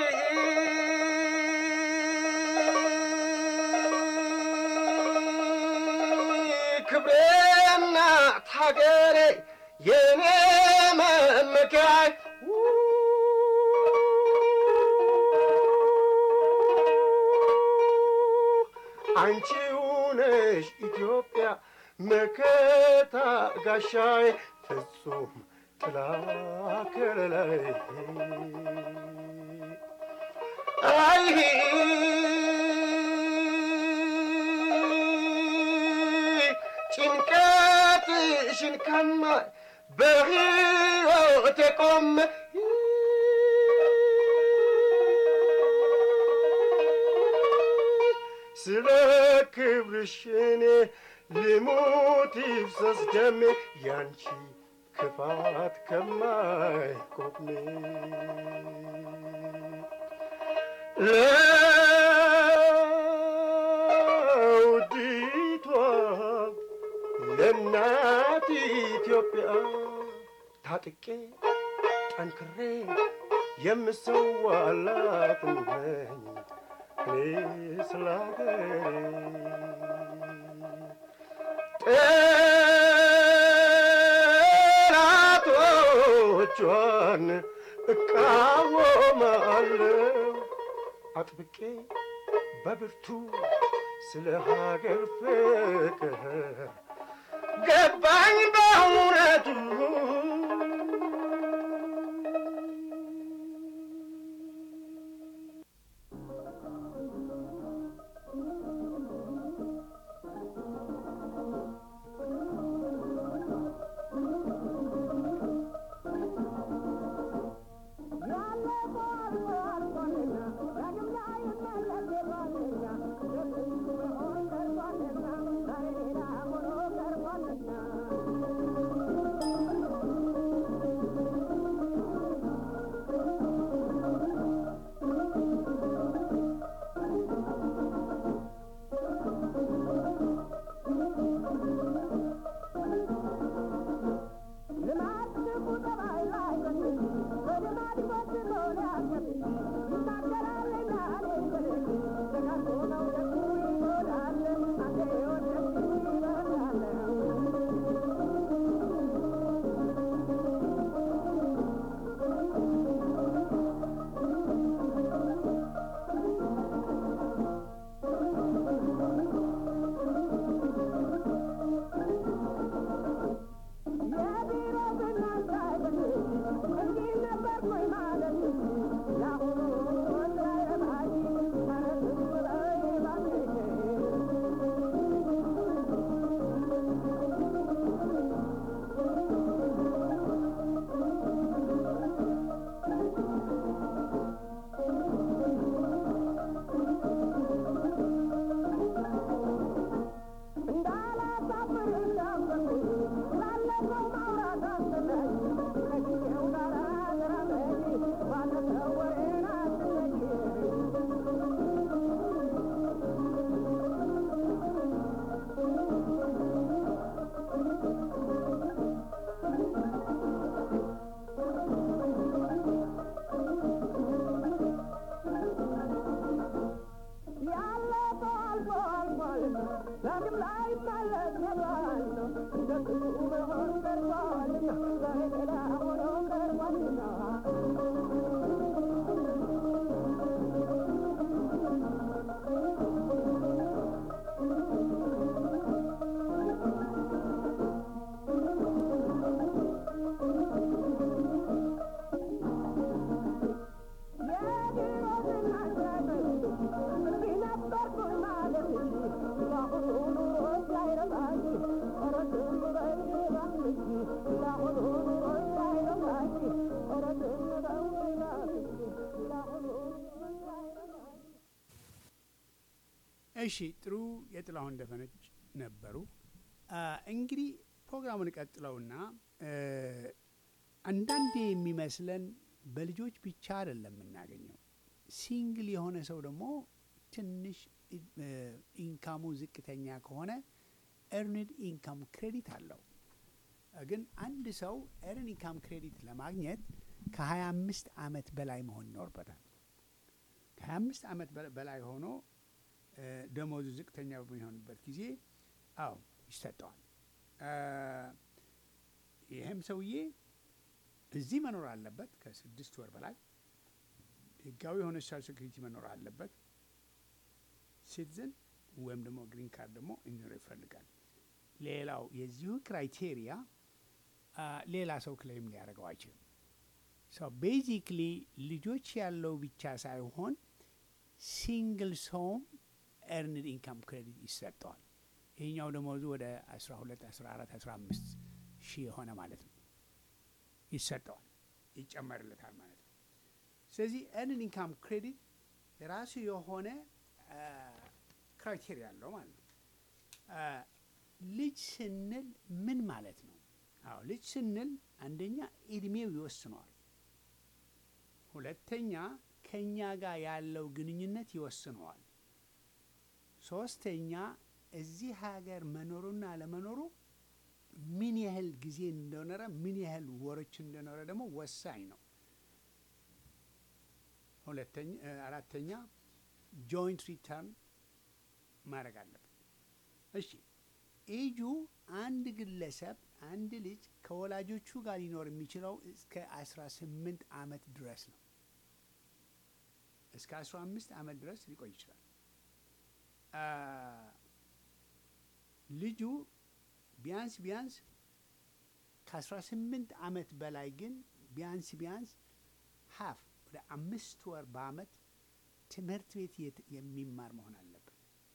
ክብሬና ሀገሬ የኔ መመኪያይ አንቺው ነሽ ኢትዮጵያ መከታ ጋሻይ ፍጹም ጥላ ከለላይ አይ ጭንቀትሽን ከማይ በሕይወቴ ቆሜ ስለ ክብርሽ እኔ ልሙት ይፍሰስ ደሜ ያንቺ ክፋት ከማይቆሜ ለውዲቷ ለእናት ኢትዮጵያ ታጥቄ ጠንክሬ የምሰዋላት ነኝ እኔ ስለ ጠላቶቿን እቃወማለሁ አጥብቄ በብርቱ ስለ ሀገር ፍቅር ገባኝ በእውነቱ Thank you. እሺ ጥሩ የጥላሁን ደፈነች ነበሩ። አ፣ እንግዲህ ፕሮግራሙን ቀጥለውና እ፣ አንዳንዴ የሚመስለን በልጆች ብቻ አይደለም የምናገኘው። ሲንግል የሆነ ሰው ደግሞ ትንሽ እ፣ ኢንካሙ ዝቅተኛ ከሆነ ኤርንድ ኢንካም ክሬዲት አለው። ግን አንድ ሰው ኤርን ኢንካም ክሬዲት ለማግኘት ከ25 ዓመት በላይ መሆን ይኖርበታል። ከ25 ዓመት በ- በላይ ሆኖ እ፣ ደሞዙ ዝቅተኛ በሚሆንበት ጊዜ አዎ ይሰጠዋል። እ፣ ይህም ሰውዬ እዚህ መኖር አለበት ከስድስት ወር በላይ ህጋዊ የሆነ ሶሻል ሴኩሪቲ መኖር አለበት። ሲቲዝን ወይም ደግሞ ግሪን ካርድ ደግሞ እንዲኖር ይፈልጋል። ሌላው የዚሁ ክራይቴሪያ አ፣ ሌላ ሰው ክሌም ሊያደርገው አይችልም። ሶ ቤዚክሊ ልጆች ያለው ብቻ ሳይሆን ሲንግል ሰውም ኤርንድ ኢንካም ክሬዲት ይሰጠዋል። ይህኛው ደሞዙ ወደ 12፣ 14፣ 15 ሺህ የሆነ ማለት ነው ይሰጠዋል፣ ይጨመርለታል ማለት ነው። ስለዚህ ኤርንድ ኢንካም ክሬዲት የራሱ የሆነ ክራይቴሪያ አለው ማለት ነው። አ፣ ልጅ ስንል ምን ማለት ነው? አዎ ልጅ ስንል አንደኛ እድሜው ይወስነዋል። ሁለተኛ ከኛ ጋር ያለው ግንኙነት ይወስነዋል። ሶስተኛ እዚህ ሀገር መኖሩና ለመኖሩ ምን ያህል ጊዜ እንደኖረ ምን ያህል ወሮች እንደኖረ ደግሞ ወሳኝ ነው። ሁለተኛ እ፣ አራተኛ ጆይንት ሪተርን ማድረግ አለበት። እሺ ኤጁ አንድ ግለሰብ አንድ ልጅ ከወላጆቹ ጋር ሊኖር የሚችለው እስከ 18 ዓመት ድረስ ነው። እስከ 15 ዓመት ድረስ ሊቆይ ይችላል። አ፣ ልጁ ቢያንስ ቢያንስ ከ18 ዓመት በላይ ግን ቢያንስ ቢያንስ ሀፍ ወደ አምስት ወር በአመት ትምህርት ቤት የት- የሚማር መሆን አለበት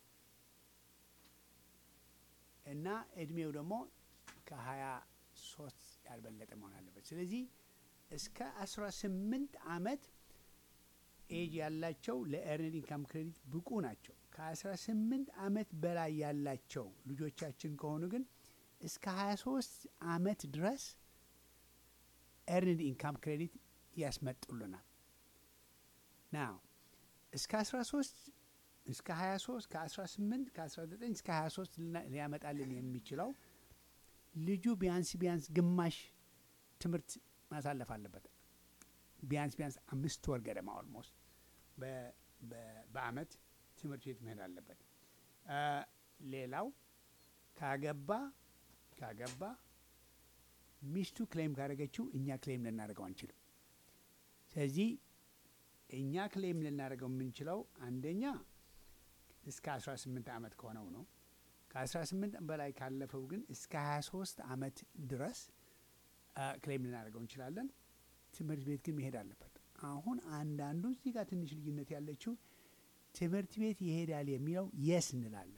እና እድሜው ደግሞ ከሀያ ሶስት ያልበለጠ መሆን አለበት። ስለዚህ እስከ አስራ ስምንት አመት ኤጅ ያላቸው ለኤርንድ ኢንካም ክሬዲት ብቁ ናቸው። ከአስራ ስምንት አመት በላይ ያላቸው ልጆቻችን ከሆኑ ግን እስከ ሀያ ሶስት አመት ድረስ ኤርንድ ኢንካም ክሬዲት ያስመጡልናል። ናው እስከ 13 እስከ 23 ከ18 ከ19 እስከ 23 ልና- ሊያመጣልን የሚችለው ልጁ ቢያንስ ቢያንስ ግማሽ ትምህርት ማሳለፍ አለበት። ቢያንስ ቢያንስ አምስት ወር ገደማ ኦልሞስት በ- በ- በአመት ትምህርት ቤት መሄድ አለበት። አ፣ ሌላው ካገባ ካገባ ሚስቱ ክሌም ካደረገችው እኛ ክሌም ልናደርገው አንችልም። ስለዚህ እኛ ክሌም ልናደርገው የምንችለው አንደኛ እስከ 18 ዓመት ከሆነው ነው። ከ18 በላይ ካለፈው ግን እስከ 23 ዓመት ድረስ አ፣ ክሌም ልናደርገው እንችላለን። ትምህርት ቤት ግን መሄድ አለበት። አሁን አንዳንዱ እዚህ ጋር ትንሽ ልዩነት ያለችው ትምህርት ቤት ይሄዳል የሚለው የስ እንላለን።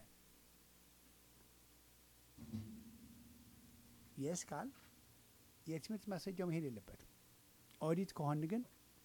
የስ ካል የትምህርት ማስረጃው መሄድ የለበትም። ኦዲት ከሆን ግን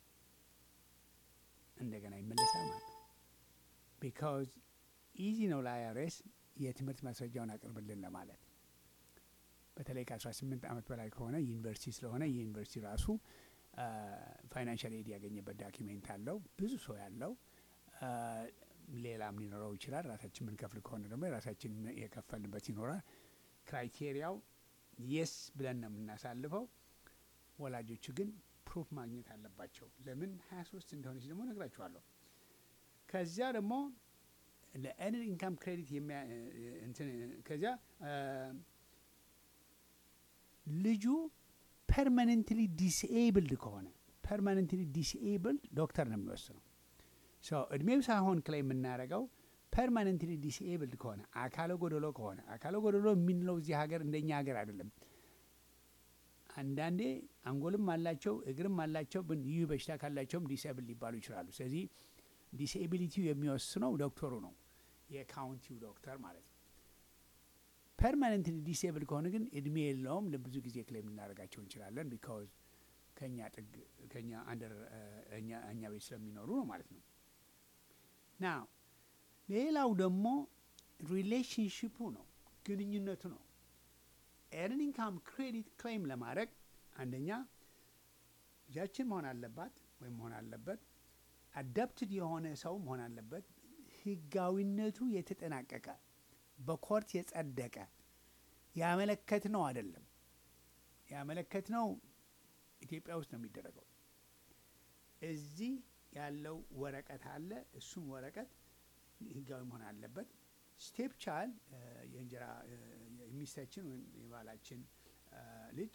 እንደገና ይመለሳል ማለት ነው። ቢካዝ ኢዚ ነው ለአይአርኤስ የትምህርት ማስረጃውን አቅርብልን ለማለት በተለይ ከ18 ዓመት በላይ ከሆነ ዩኒቨርሲቲ ስለሆነ የዩኒቨርሲቲ ራሱ ፋይናንሻል ኤድ ያገኘበት ዳኪሜንት አለው ብዙ ሰው ያለው አ፣ ሌላም ሊኖረው ይችላል። ራሳችን የምንከፍል ከሆነ ደግሞ የራሳችን የከፈልንበት ይኖራል። ክራይቴሪያው የስ ብለን ነው የምናሳልፈው። ወላጆቹ ግን ፕሩፍ ማግኘት አለባቸው። ለምን 23 እንደሆነች ደግሞ ነግራችኋለሁ። ከዚያ ደግሞ ለኤርንድ ኢንካም ክሬዲት የሚያ እንትን ከዚያ አ፣ ልጁ ፐርማነንትሊ ዲስኤብልድ ከሆነ ፐርማነንትሊ ዲስኤብልድ ዶክተር ነው የሚወስነው። ሶ እድሜው ሳይሆን ክላይ የምናደርገው ፐርማነንትሊ ዲስኤብልድ ከሆነ አካለ ጎደሎ ከሆነ አካለ ጎደሎ የምንለው እዚህ ሀገር እንደኛ ሀገር አይደለም። አንዳንዴ አንጎልም አላቸው እግርም አላቸው፣ ግን ይህ በሽታ ካላቸውም ዲስኤብል ሊባሉ ይችላሉ። ስለዚህ ዲስኤቢሊቲው የሚወስነው ዶክተሩ ነው፣ የካውንቲው ዶክተር ማለት ነው። ፐርማነንትሊ ዲስኤብል ከሆነ ግን እድሜ የለውም። ለብዙ ጊዜ ክሌም ልናደርጋቸው እንችላለን። ቢካዝ ከኛ ጥግ ከኛ አንደር እኛ እኛ ቤት ስለሚኖሩ ነው ማለት ነው። ና ሌላው ደግሞ ሪሌሽንሽፑ ነው፣ ግንኙነቱ ነው። ኤርን ኢንካም ክሬዲት ክሌም ለማድረግ አንደኛ ልጃችን መሆን አለባት ወይም መሆን አለበት፣ አዳፕትድ የሆነ ሰው መሆን አለበት፣ ህጋዊነቱ የተጠናቀቀ በኮርት የጸደቀ ያመለከት ነው አይደለም። ያመለከት ነው ኢትዮጵያ ውስጥ ነው የሚደረገው። እዚህ ያለው ወረቀት አለ። እሱም ወረቀት ህጋዊ መሆን አለበት። ስቴፕ ቻል የእንጀራ እ፣ የሚስታችን ወይም የባላችን እ፣ ልጅ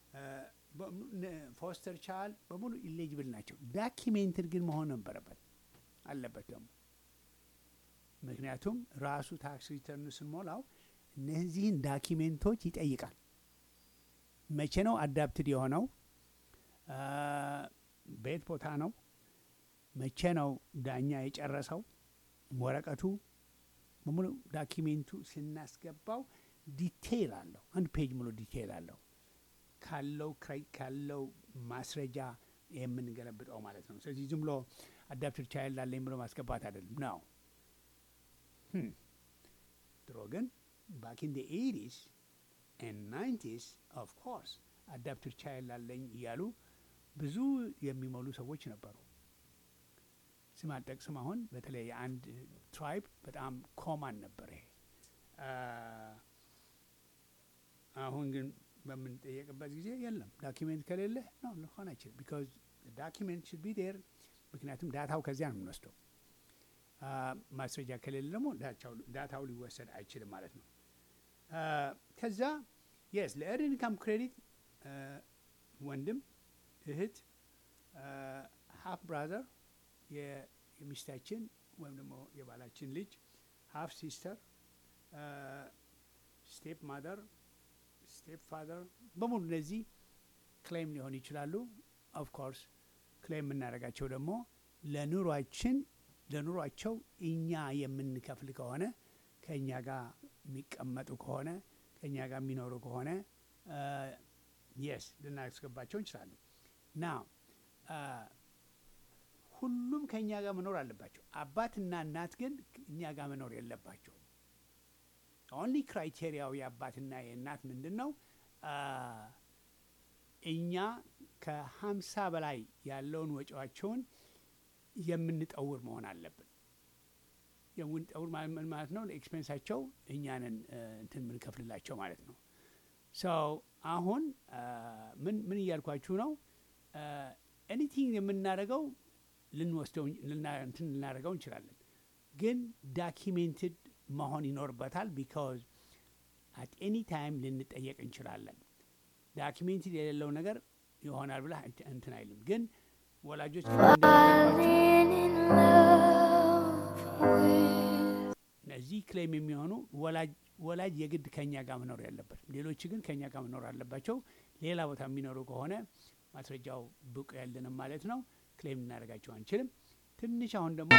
ፎስተር ቻል በሙሉ ኢሌጅብል ናቸው። ዳኪሜንትድ ግን መሆን ነበረበት አለበት ደግሞ ምክንያቱም ራሱ ታክስ ሪተርን ስንሞላው እነዚህን ዳኪሜንቶች ይጠይቃል። መቼ ነው አዳፕትድ የሆነው? አ፣ በየት ቦታ ነው? መቼ ነው ዳኛ የጨረሰው? ወረቀቱ በሙሉ ዳኪሜንቱ ስናስገባው ዲቴይል አለው። አንድ ፔጅ ሙሉ ዲቴይል አለው ካለው ክራይ- ካለው ማስረጃ የምንገለብጠው ማለት ነው። ስለዚህ ዝም ብሎ አዳፕትድ ቻይልድ አለኝ ብሎ ማስገባት አይደለም ነው። ድሮ ግን ባክ ኢን ኤይቲስ ኤንድ ናይንቲስ ኦፍ ኮርስ አዳፕትድ ቻይልድ አለኝ እያሉ ብዙ የሚሞሉ ሰዎች ነበሩ። ስም አልጠቅስም። አሁን በተለይ የአንድ ትራይብ በጣም ኮማን ነበር ይሄ። አ፣ አሁን ግን በምንጠየቅበት ጊዜ የለም ዳኪሜንት ከሌለ ነው ሊሆን አይችልም። ቢካዝ ዳኪሜንት ሽድ ቢ ዴር ምክንያቱም ዳታው ከዚያ ነው የምንወስደው። አ፣ ማስረጃ ከሌለ ደግሞ ዳታው- ዳታው ሊወሰድ አይችልም ማለት ነው። አ፣ ከዛ የስ ለኤርድ ኢንካም ክሬዲት ወንድም እህት ሀፍ ብራዘር የሚስታችን ወይም ደግሞ የባላችን ልጅ ሀፍ ሲስተር ስቴፕ ማደር ስቴፕ ፋደር በሙሉ እነዚህ ክሌም ሊሆኑ ይችላሉ። ኦፍ ኮርስ ክሌም የምናደርጋቸው ደግሞ ለኑሯችን ለኑሯቸው እኛ የምንከፍል ከሆነ ከእኛ ጋር የሚቀመጡ ከሆነ ከእኛ ጋር የሚኖሩ ከሆነ የስ ልናስገባቸው እንችላለን። ና ሁሉም ከእኛ ጋር መኖር አለባቸው። አባትና እናት ግን እኛ ጋር መኖር የለባቸው። ኦንሊ ክራይቴሪያው የአባትና የእናት ምንድን ነው? አ፣ እኛ ከሀምሳ በላይ ያለውን ወጪዋቸውን የምንጠውር መሆን አለብን። የምንጠውር ማለት ምን ማለት ነው? ለኤክስፔንሳቸው እኛንን እንትን የምንከፍልላቸው ማለት ነው። ሰው አሁን አ፣ ምን ምን እያልኳችሁ ነው? ኤኒቲንግ የምናደርገው ልንወስደው ልና- እንትን ልናደርገው እንችላለን፣ ግን ዳኪሜንትድ መሆን ይኖርበታል። ቢካዝ አት ኤኒ ታይም ልንጠየቅ እንችላለን። ዳኪሜንትድ የሌለው ነገር ይሆናል ብላ እንትን አይልም። ግን ወላጆች እነዚህ ክሌም የሚሆኑ ወላጅ ወላጅ የግድ ከኛ ጋር መኖር ያለበትም፣ ሌሎች ግን ከኛ ጋር መኖር አለባቸው። ሌላ ቦታ የሚኖሩ ከሆነ ማስረጃው ብቁ ያለንም ማለት ነው። ክሌም ልናደርጋቸው አንችልም። ትንሽ አሁን ደግሞ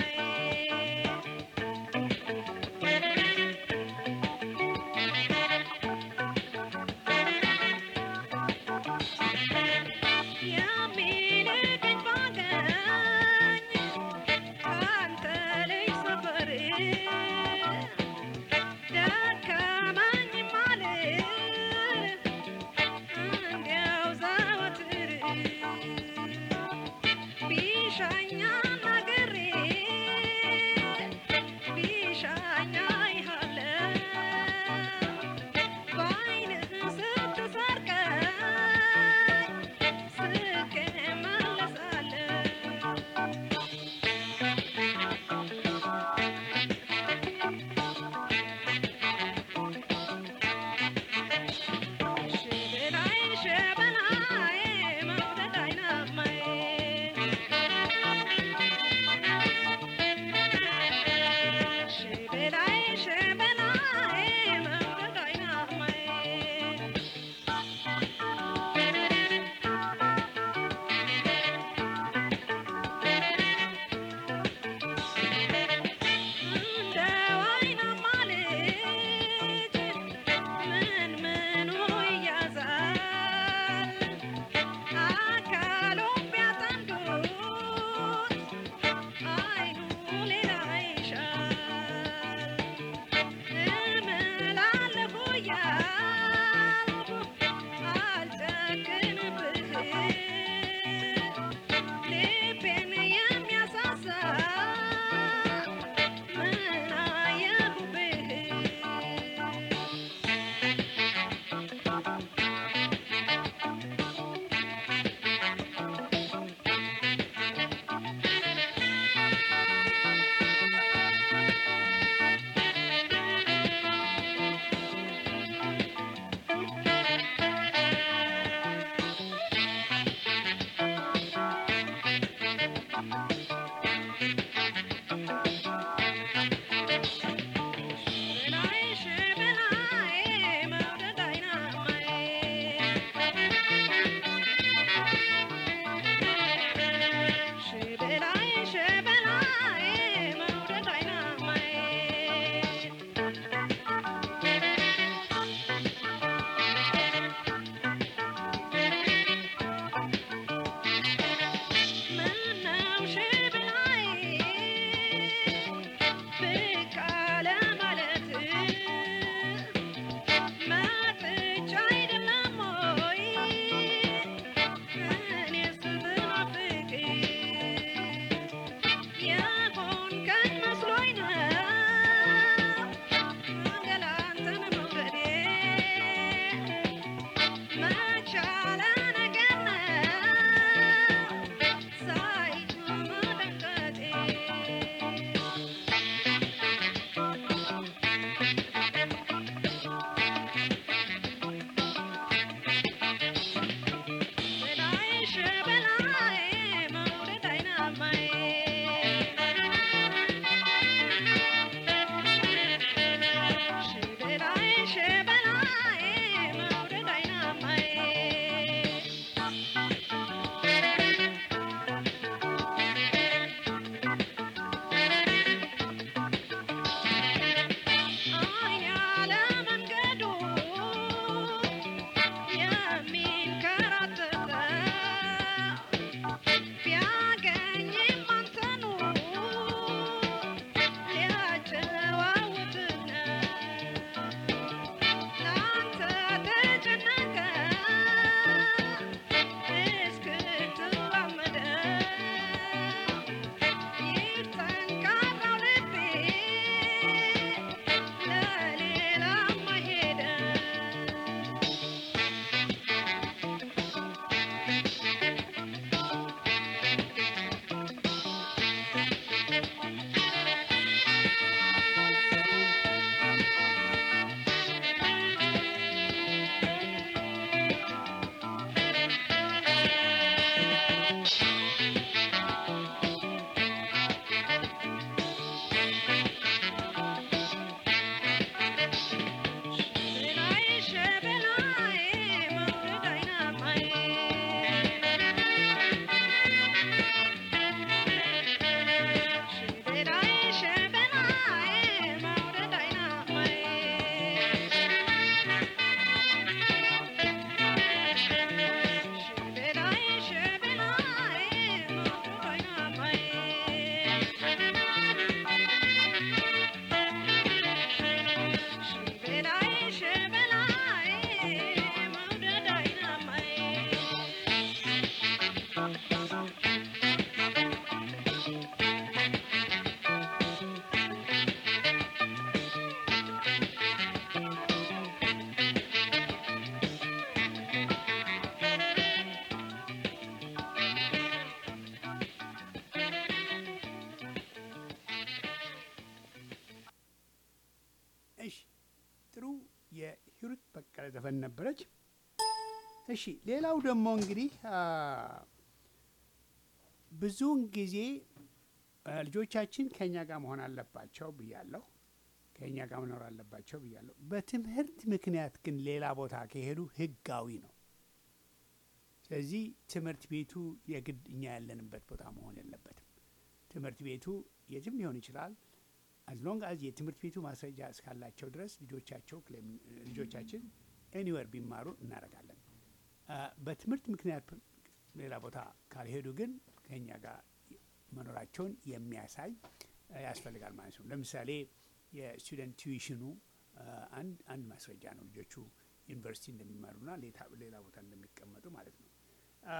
She እሺ ጥሩ የሂሩት በቀለ ዘፈን ነበረች። እሺ ሌላው ደግሞ እንግዲህ አ፣ ብዙውን ጊዜ አ፣ ልጆቻችን ከእኛ ጋር መሆን አለባቸው ብያለሁ። ከእኛ ጋር መኖር አለባቸው ብያለሁ። በትምህርት ምክንያት ግን ሌላ ቦታ ከሄዱ ህጋዊ ነው። ስለዚህ ትምህርት ቤቱ የግድ እኛ ያለንበት ቦታ መሆን የለበትም። ትምህርት ቤቱ የትም ሊሆን ይችላል። አዝ ሎንግ አዝ የትምህርት ቤቱ ማስረጃ እስካላቸው ድረስ ልጆቻቸው ክሌም- ልጆቻችን ኤኒዌር ቢማሩ እናደርጋለን። አ፣ በትምህርት ምክንያት ሌላ ቦታ ካልሄዱ ግን ከኛ ጋር መኖራቸውን የሚያሳይ አ፣ ያስፈልጋል ማለት ነው። ለምሳሌ የስቱደንት ቲዩሽኑ አ፣ አንድ አንድ ማስረጃ ነው ልጆቹ ዩኒቨርሲቲ እንደሚማሩና ሌታ- ሌላ ቦታ እንደሚቀመጡ ማለት ነው። አ፣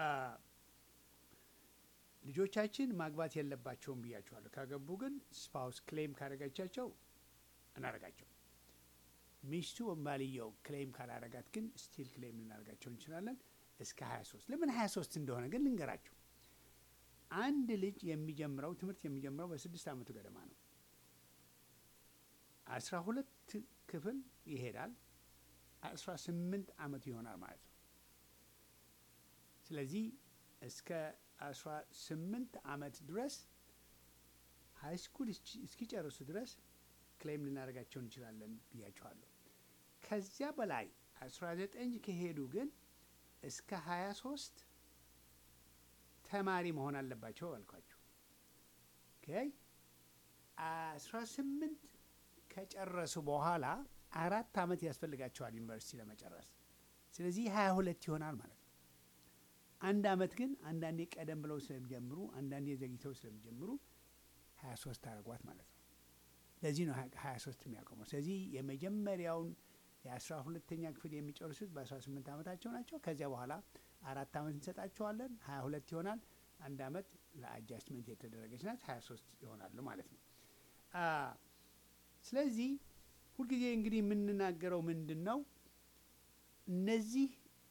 ልጆቻችን ማግባት የለባቸውም ብያቸዋለሁ። ካገቡ ግን ስፓውስ ክሌም ካደረገቻቸው እናደርጋቸው። ሚስቱ ባልየው ክሌም ካላረጋት ግን ስቲል ክሌም ልናደርጋቸው እንችላለን እስከ 23 ለምን 23 እንደሆነ ግን ልንገራቸው። አንድ ልጅ የሚጀምረው ትምህርት የሚጀምረው በስድስት ዓመቱ ገደማ ነው። አስራ ሁለት ክፍል ይሄዳል። አስራ ስምንት ዓመቱ ይሆናል ማለት ነው። ስለዚህ እስከ አስራ ስምንት ዓመት ድረስ ሀይ ስኩል እስኪጨርሱ ድረስ ክሌም ልናደርጋቸው እንችላለን ብያቸዋለሁ። ከዚያ በላይ አስራ ዘጠኝ ከሄዱ ግን እስከ ሀያ ሶስት ተማሪ መሆን አለባቸው አልኳቸው። ኦኬ አስራ ስምንት ከጨረሱ በኋላ አራት ዓመት ያስፈልጋቸዋል ዩኒቨርሲቲ ለመጨረስ። ስለዚህ ሀያ ሁለት ይሆናል ማለት ነው። አንድ ዓመት ግን አንዳንዴ ቀደም ብለው ስለሚጀምሩ አንዳንዴ ዘግይተው ስለሚጀምሩ ሀያ ሶስት አረጓት ማለት ነው። ለዚህ ነው ሀያ ሶስት የሚያቆመው። ስለዚህ የመጀመሪያውን የአስራ ሁለተኛ ክፍል የሚጨርሱት በአስራ ስምንት ዓመታቸው ናቸው። ከዚያ በኋላ አራት ዓመት እንሰጣቸዋለን። ሀያ ሁለት ይሆናል። አንድ ዓመት ለአጃስትመንት የተደረገች ናት። ሀያ ሶስት ይሆናሉ ማለት ነው። አ፣ ስለዚህ ሁልጊዜ እንግዲህ የምንናገረው ምንድን ነው እነዚህ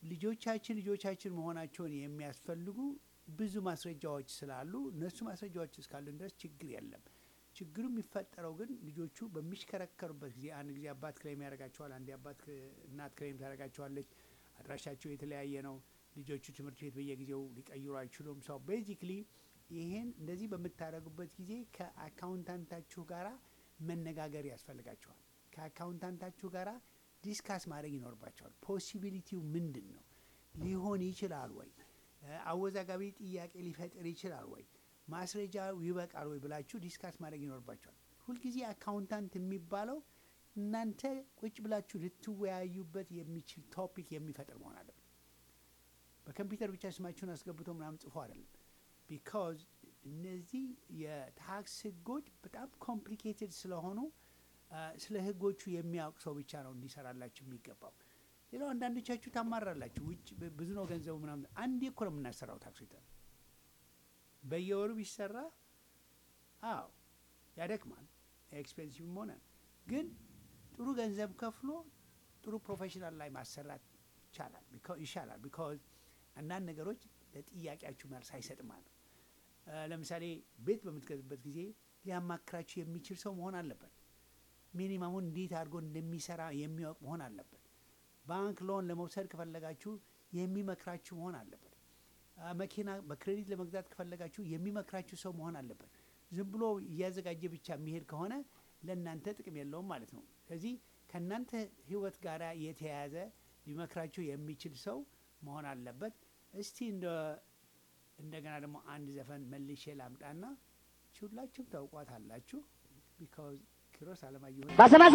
ልጆቻችን ልጆቻችን መሆናቸውን የሚያስፈልጉ ብዙ ማስረጃዎች ስላሉ እነሱ ማስረጃዎች እስካሉን ድረስ ችግር የለም። ችግሩ የሚፈጠረው ግን ልጆቹ በሚሽከረከሩበት ጊዜ አንድ ጊዜ አባት ክሌም ያደርጋቸዋል፣ አንድ አባት እናት ክሌም ታደርጋቸዋለች። አድራሻቸው የተለያየ ነው። ልጆቹ ትምህርት ቤት በየጊዜው ሊቀይሩ አይችሉም። ሰው ቤዚክሊ ይሄን እንደዚህ በምታደርጉበት ጊዜ ከአካውንታንታችሁ ጋራ መነጋገር ያስፈልጋቸዋል። ከአካውንታንታችሁ ጋራ ዲስካስ ማድረግ ይኖርባቸዋል። ፖሲቢሊቲው ምንድን ነው? ሊሆን ይችላል ወይ? አወዛጋቢ ጥያቄ ሊፈጥር ይችላል ወይ? ማስረጃ ይበቃል ወይ ብላችሁ ዲስካስ ማድረግ ይኖርባቸዋል። ሁልጊዜ አካውንታንት የሚባለው እናንተ ቁጭ ብላችሁ ልትወያዩበት የሚችል ቶፒክ የሚፈጥር መሆን አለበት። በኮምፒውተር ብቻ ስማችሁን አስገብቶ ምናምን ጽፎ አይደለም። ቢካዝ እነዚህ የታክስ ህጎች በጣም ኮምፕሊኬትድ ስለሆኑ ስለ ህጎቹ የሚያውቅ ሰው ብቻ ነው እንዲሰራላችሁ የሚገባው። ሌላው አንዳንዶቻችሁ ታማራላችሁ። ውጭ ብዙ ነው ገንዘቡ ምናምን። አንዴ እኮ ነው የምናሰራው ታክስ ሪተርን በየወሩ ቢሰራ አዎ ያደክማል፣ ኤክስፔንሲቭም ሆነ ግን ጥሩ ገንዘብ ከፍሎ ጥሩ ፕሮፌሽናል ላይ ማሰራት ይቻላል ይሻላል። ቢካዝ አንዳንድ ነገሮች ለጥያቄያችሁ መልስ አይሰጥም ማለት ነው። ለምሳሌ ቤት በምትገዙበት ጊዜ ሊያማክራችሁ የሚችል ሰው መሆን አለበት። ሚኒማሙን እንዴት አድርጎ እንደሚሰራ የሚያውቅ መሆን አለበት። ባንክ ሎን ለመውሰድ ከፈለጋችሁ የሚመክራችሁ መሆን አለበት። መኪና በክሬዲት ለመግዛት ከፈለጋችሁ የሚመክራችሁ ሰው መሆን አለበት። ዝም ብሎ እያዘጋጀ ብቻ የሚሄድ ከሆነ ለእናንተ ጥቅም የለውም ማለት ነው። ስለዚህ ከእናንተ ህይወት ጋር የተያያዘ ሊመክራችሁ የሚችል ሰው መሆን አለበት። እስቲ እንደ እንደገና ደግሞ አንድ ዘፈን መልሼ ላምጣና ሁላችሁም ታውቋት አላችሁ። ቢካዝ ኪሮስ አለማየሁ ባሰማሰ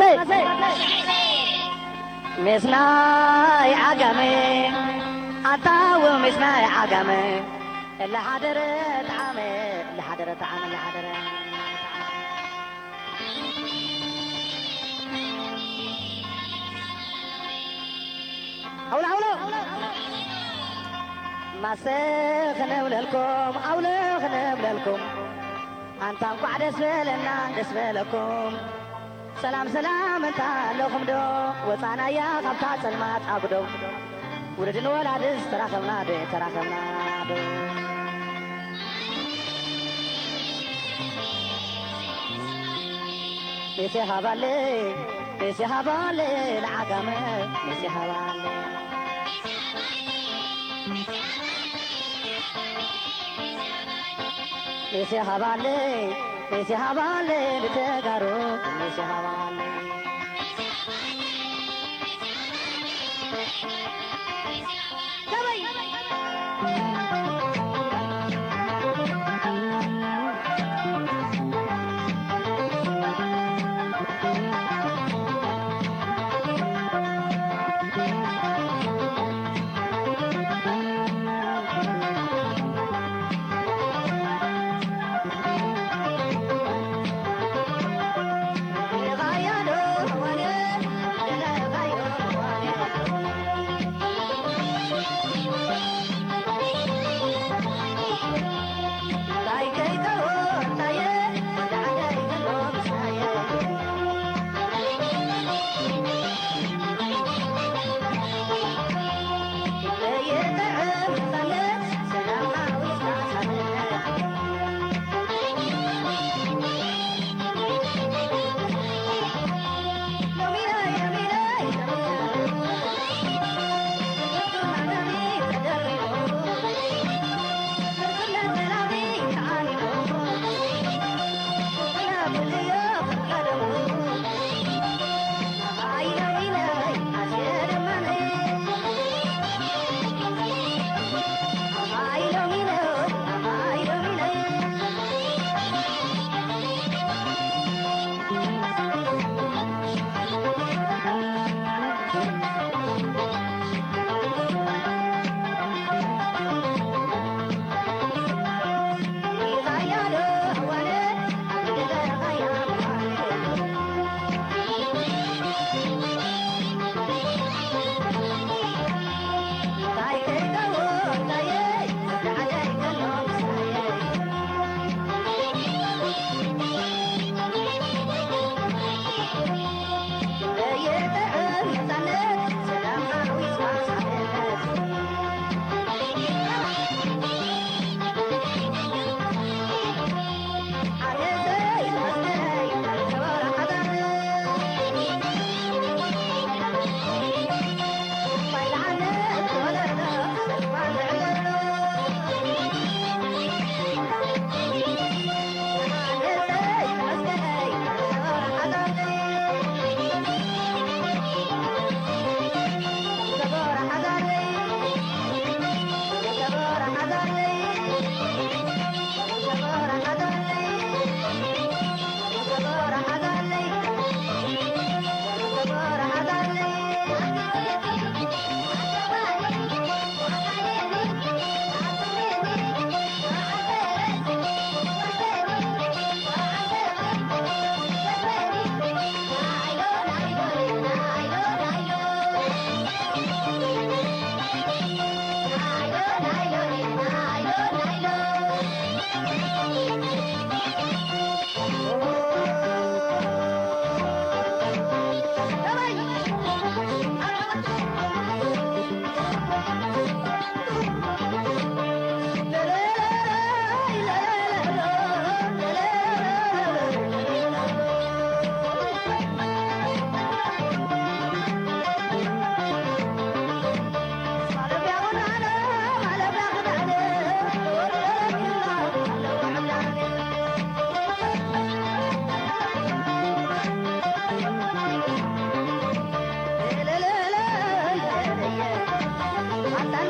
ምስናይ ዓጋመ ኣታው ምስናይ ዓጋመ ለሓደረ ጣዕመ ለሓደረ ጣዕመ ለሓደረ ኣውሎ ኣውሎ ማሰ ክነብለልኩም ኣውሎ ክነብለልኩም ኣንታ እንኳዕ ደስ በለና ደስ በለኩም ሰላም ሰላም እንታ ኣለኹም ዶ ወፃናያ ካብታ ጸልማት ኣጉዶ ውልድን ወላድስ ተራኸብና ዶ ተራኸብና ዶ ሜሴ ሃባለ ሜሴ ሃባለ ለዓጋመ ሜሴ ሃባለ ሜሴ ሃባለ ሜሴ ሃባለ ንተጋሩ ሜሴ ሃባለ غايانو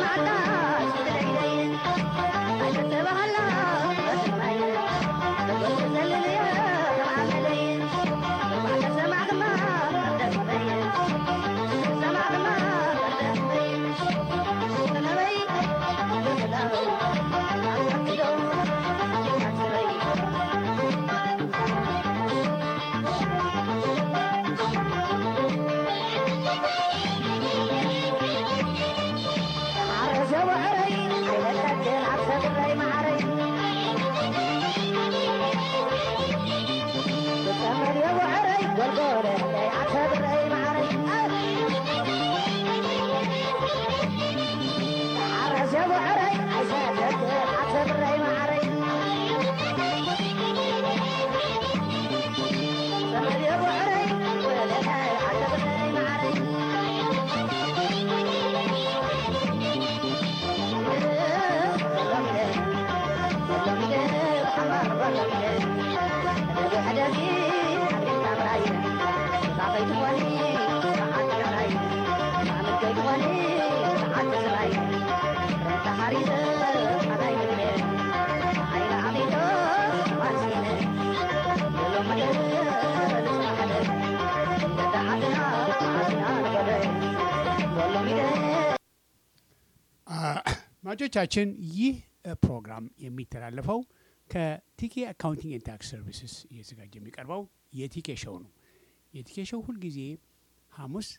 አድማጮቻችን ይህ ፕሮግራም የሚተላለፈው ከቲኬ አካውንቲንግ ኤንድ ታክስ ሰርቪስስ እየተዘጋጀ የሚቀርበው የቲኬ ሾው ነው። የቲኬ ሾው ሁልጊዜ ሐሙስ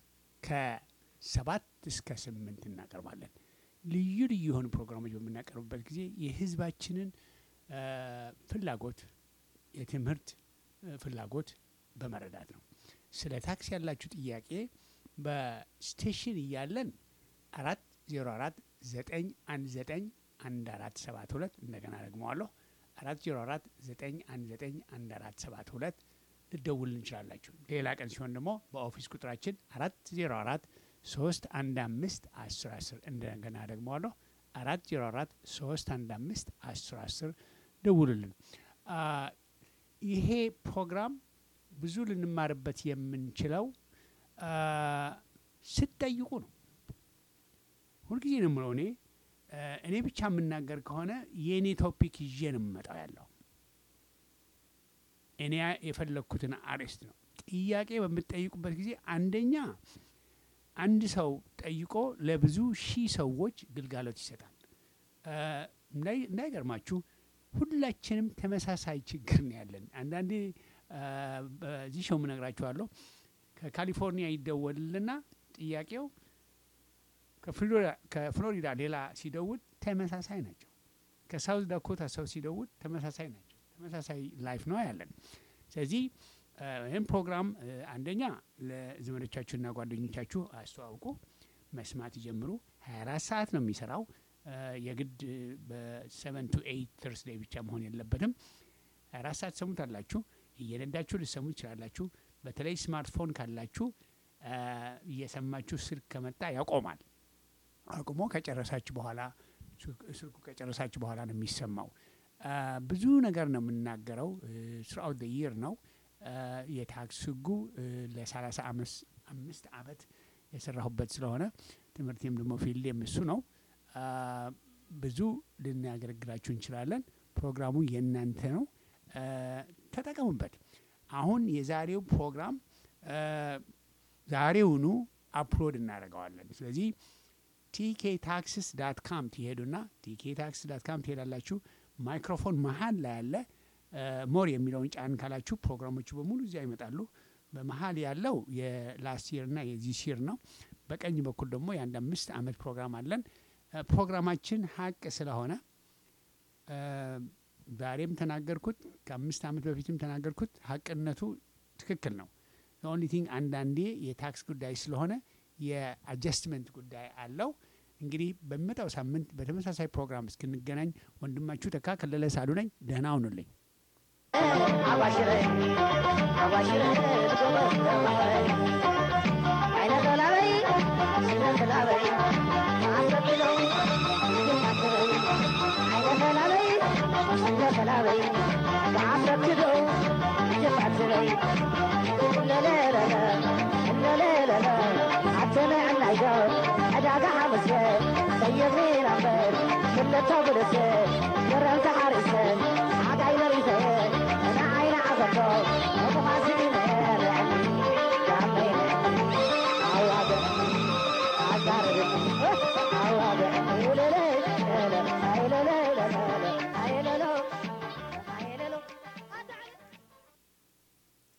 ከሰባት እስከ ስምንት እናቀርባለን። ልዩ ልዩ የሆኑ ፕሮግራሞች በምናቀርብበት ጊዜ የሕዝባችንን ፍላጎት የትምህርት ፍላጎት በመረዳት ነው። ስለ ታክስ ያላችሁ ጥያቄ በስቴሽን እያለን አራት ዜሮ አራት ዘጠኝ አንድ ዘጠኝ አንድ አራት ሰባት ሁለት እንደገና ደግመዋለሁ አራት ዜሮ አራት ዘጠኝ አንድ ዘጠኝ አንድ አራት ሰባት ሁለት ልደውል እንችላላችሁ። ሌላ ቀን ሲሆን ደግሞ በኦፊስ ቁጥራችን አራት ዜሮ አራት ሶስት አንድ አምስት አስር አስር እንደገና ደግመዋለሁ አራት ዜሮ አራት ሶስት አንድ አምስት አስር አስር ደውሉልን። ይሄ ፕሮግራም ብዙ ልንማርበት የምንችለው ስትጠይቁ ነው። ሁልጊዜ ነው የምለው እኔ እኔ ብቻ የምናገር ከሆነ የእኔ ቶፒክ ይዤ ነው የምመጣው ያለው እኔ የፈለግኩትን አርዕስት ነው። ጥያቄ በምትጠይቁበት ጊዜ አንደኛ አንድ ሰው ጠይቆ ለብዙ ሺህ ሰዎች ግልጋሎት ይሰጣል። እንዳይገርማችሁ ሁላችንም ተመሳሳይ ችግር ነው ያለን። አንዳንዴ በዚህ ሸው ምነግራችኋለሁ። ከካሊፎርኒያ ይደወልልና ጥያቄው ከፍሎሪዳ ሌላ ሲደውል ተመሳሳይ ናቸው። ከሳውዝ ዳኮታ ሰው ሲደውል ተመሳሳይ ናቸው። ተመሳሳይ ላይፍ ነው ያለን። ስለዚህ ይህም ፕሮግራም አንደኛ ለዘመዶቻችሁና ጓደኞቻችሁ አስተዋውቁ፣ መስማት ይጀምሩ። 24 ሰዓት ነው የሚሰራው። የግድ በሰቨን ቱ ኤይት ተርስዴይ ብቻ መሆን የለበትም። 24 ሰዓት ሰሙት አላችሁ። እየነዳችሁ ልሰሙ ይችላላችሁ። በተለይ ስማርትፎን ካላችሁ እየሰማችሁ ስልክ ከመጣ ያቆማል። አቁሞ ከጨረሳችሁ በኋላ ስልኩ ከጨረሳችሁ በኋላ ነው የሚሰማው። ብዙ ነገር ነው የምናገረው። ስራውት ይር ነው የታክስ ህጉ ለሰላሳ አምስት አመት የሰራሁበት ስለሆነ ትምህርቴም ደግሞ ፊልዴም እሱ ነው። ብዙ ልናገለግላችሁ እንችላለን። ፕሮግራሙ የእናንተ ነው፣ ተጠቀሙበት። አሁን የዛሬው ፕሮግራም ዛሬውኑ አፕሎድ እናደርገዋለን። ስለዚህ ቲኬ ታክስስ ዳት ካም ትሄዱና ቲኬ ታክስ ዳት ካም ትሄዳላችሁ። ማይክሮፎን መሀል ላይ ያለ ሞር የሚለውን ጫን ካላችሁ ፕሮግራሞቹ በሙሉ እዚያ ይመጣሉ። በመሀል ያለው የላስት ይርና የዚህ ሲር ነው። በቀኝ በኩል ደግሞ የአንድ አምስት አመት ፕሮግራም አለን። ፕሮግራማችን ሀቅ ስለሆነ ዛሬም ተናገርኩት፣ ከአምስት አመት በፊትም ተናገርኩት። ሀቅነቱ ትክክል ነው። ኦንሊ ቲንግ አንዳንዴ የታክስ ጉዳይ ስለሆነ የአጀስትመንት ጉዳይ አለው። እንግዲህ በሚመጣው ሳምንት በተመሳሳይ ፕሮግራም እስክንገናኝ ወንድማችሁ ተካ ከለለ ሳሉ ነኝ። ደህና ሁኑልኝ። عداقة حمسة سيبني ክልተ ብልስ ገረምቲ ሓሪሰን ሓጋይ መሪሰ ንዓይነ ዓዘቶ እሙኻሲነ ልዕኒ ዳመይነ ኣዋግዕኒ ኣዛርብኒ ኣዋግዕኒ ውልለይ ለለ ኣይለለይ ለለ ኣይለሎ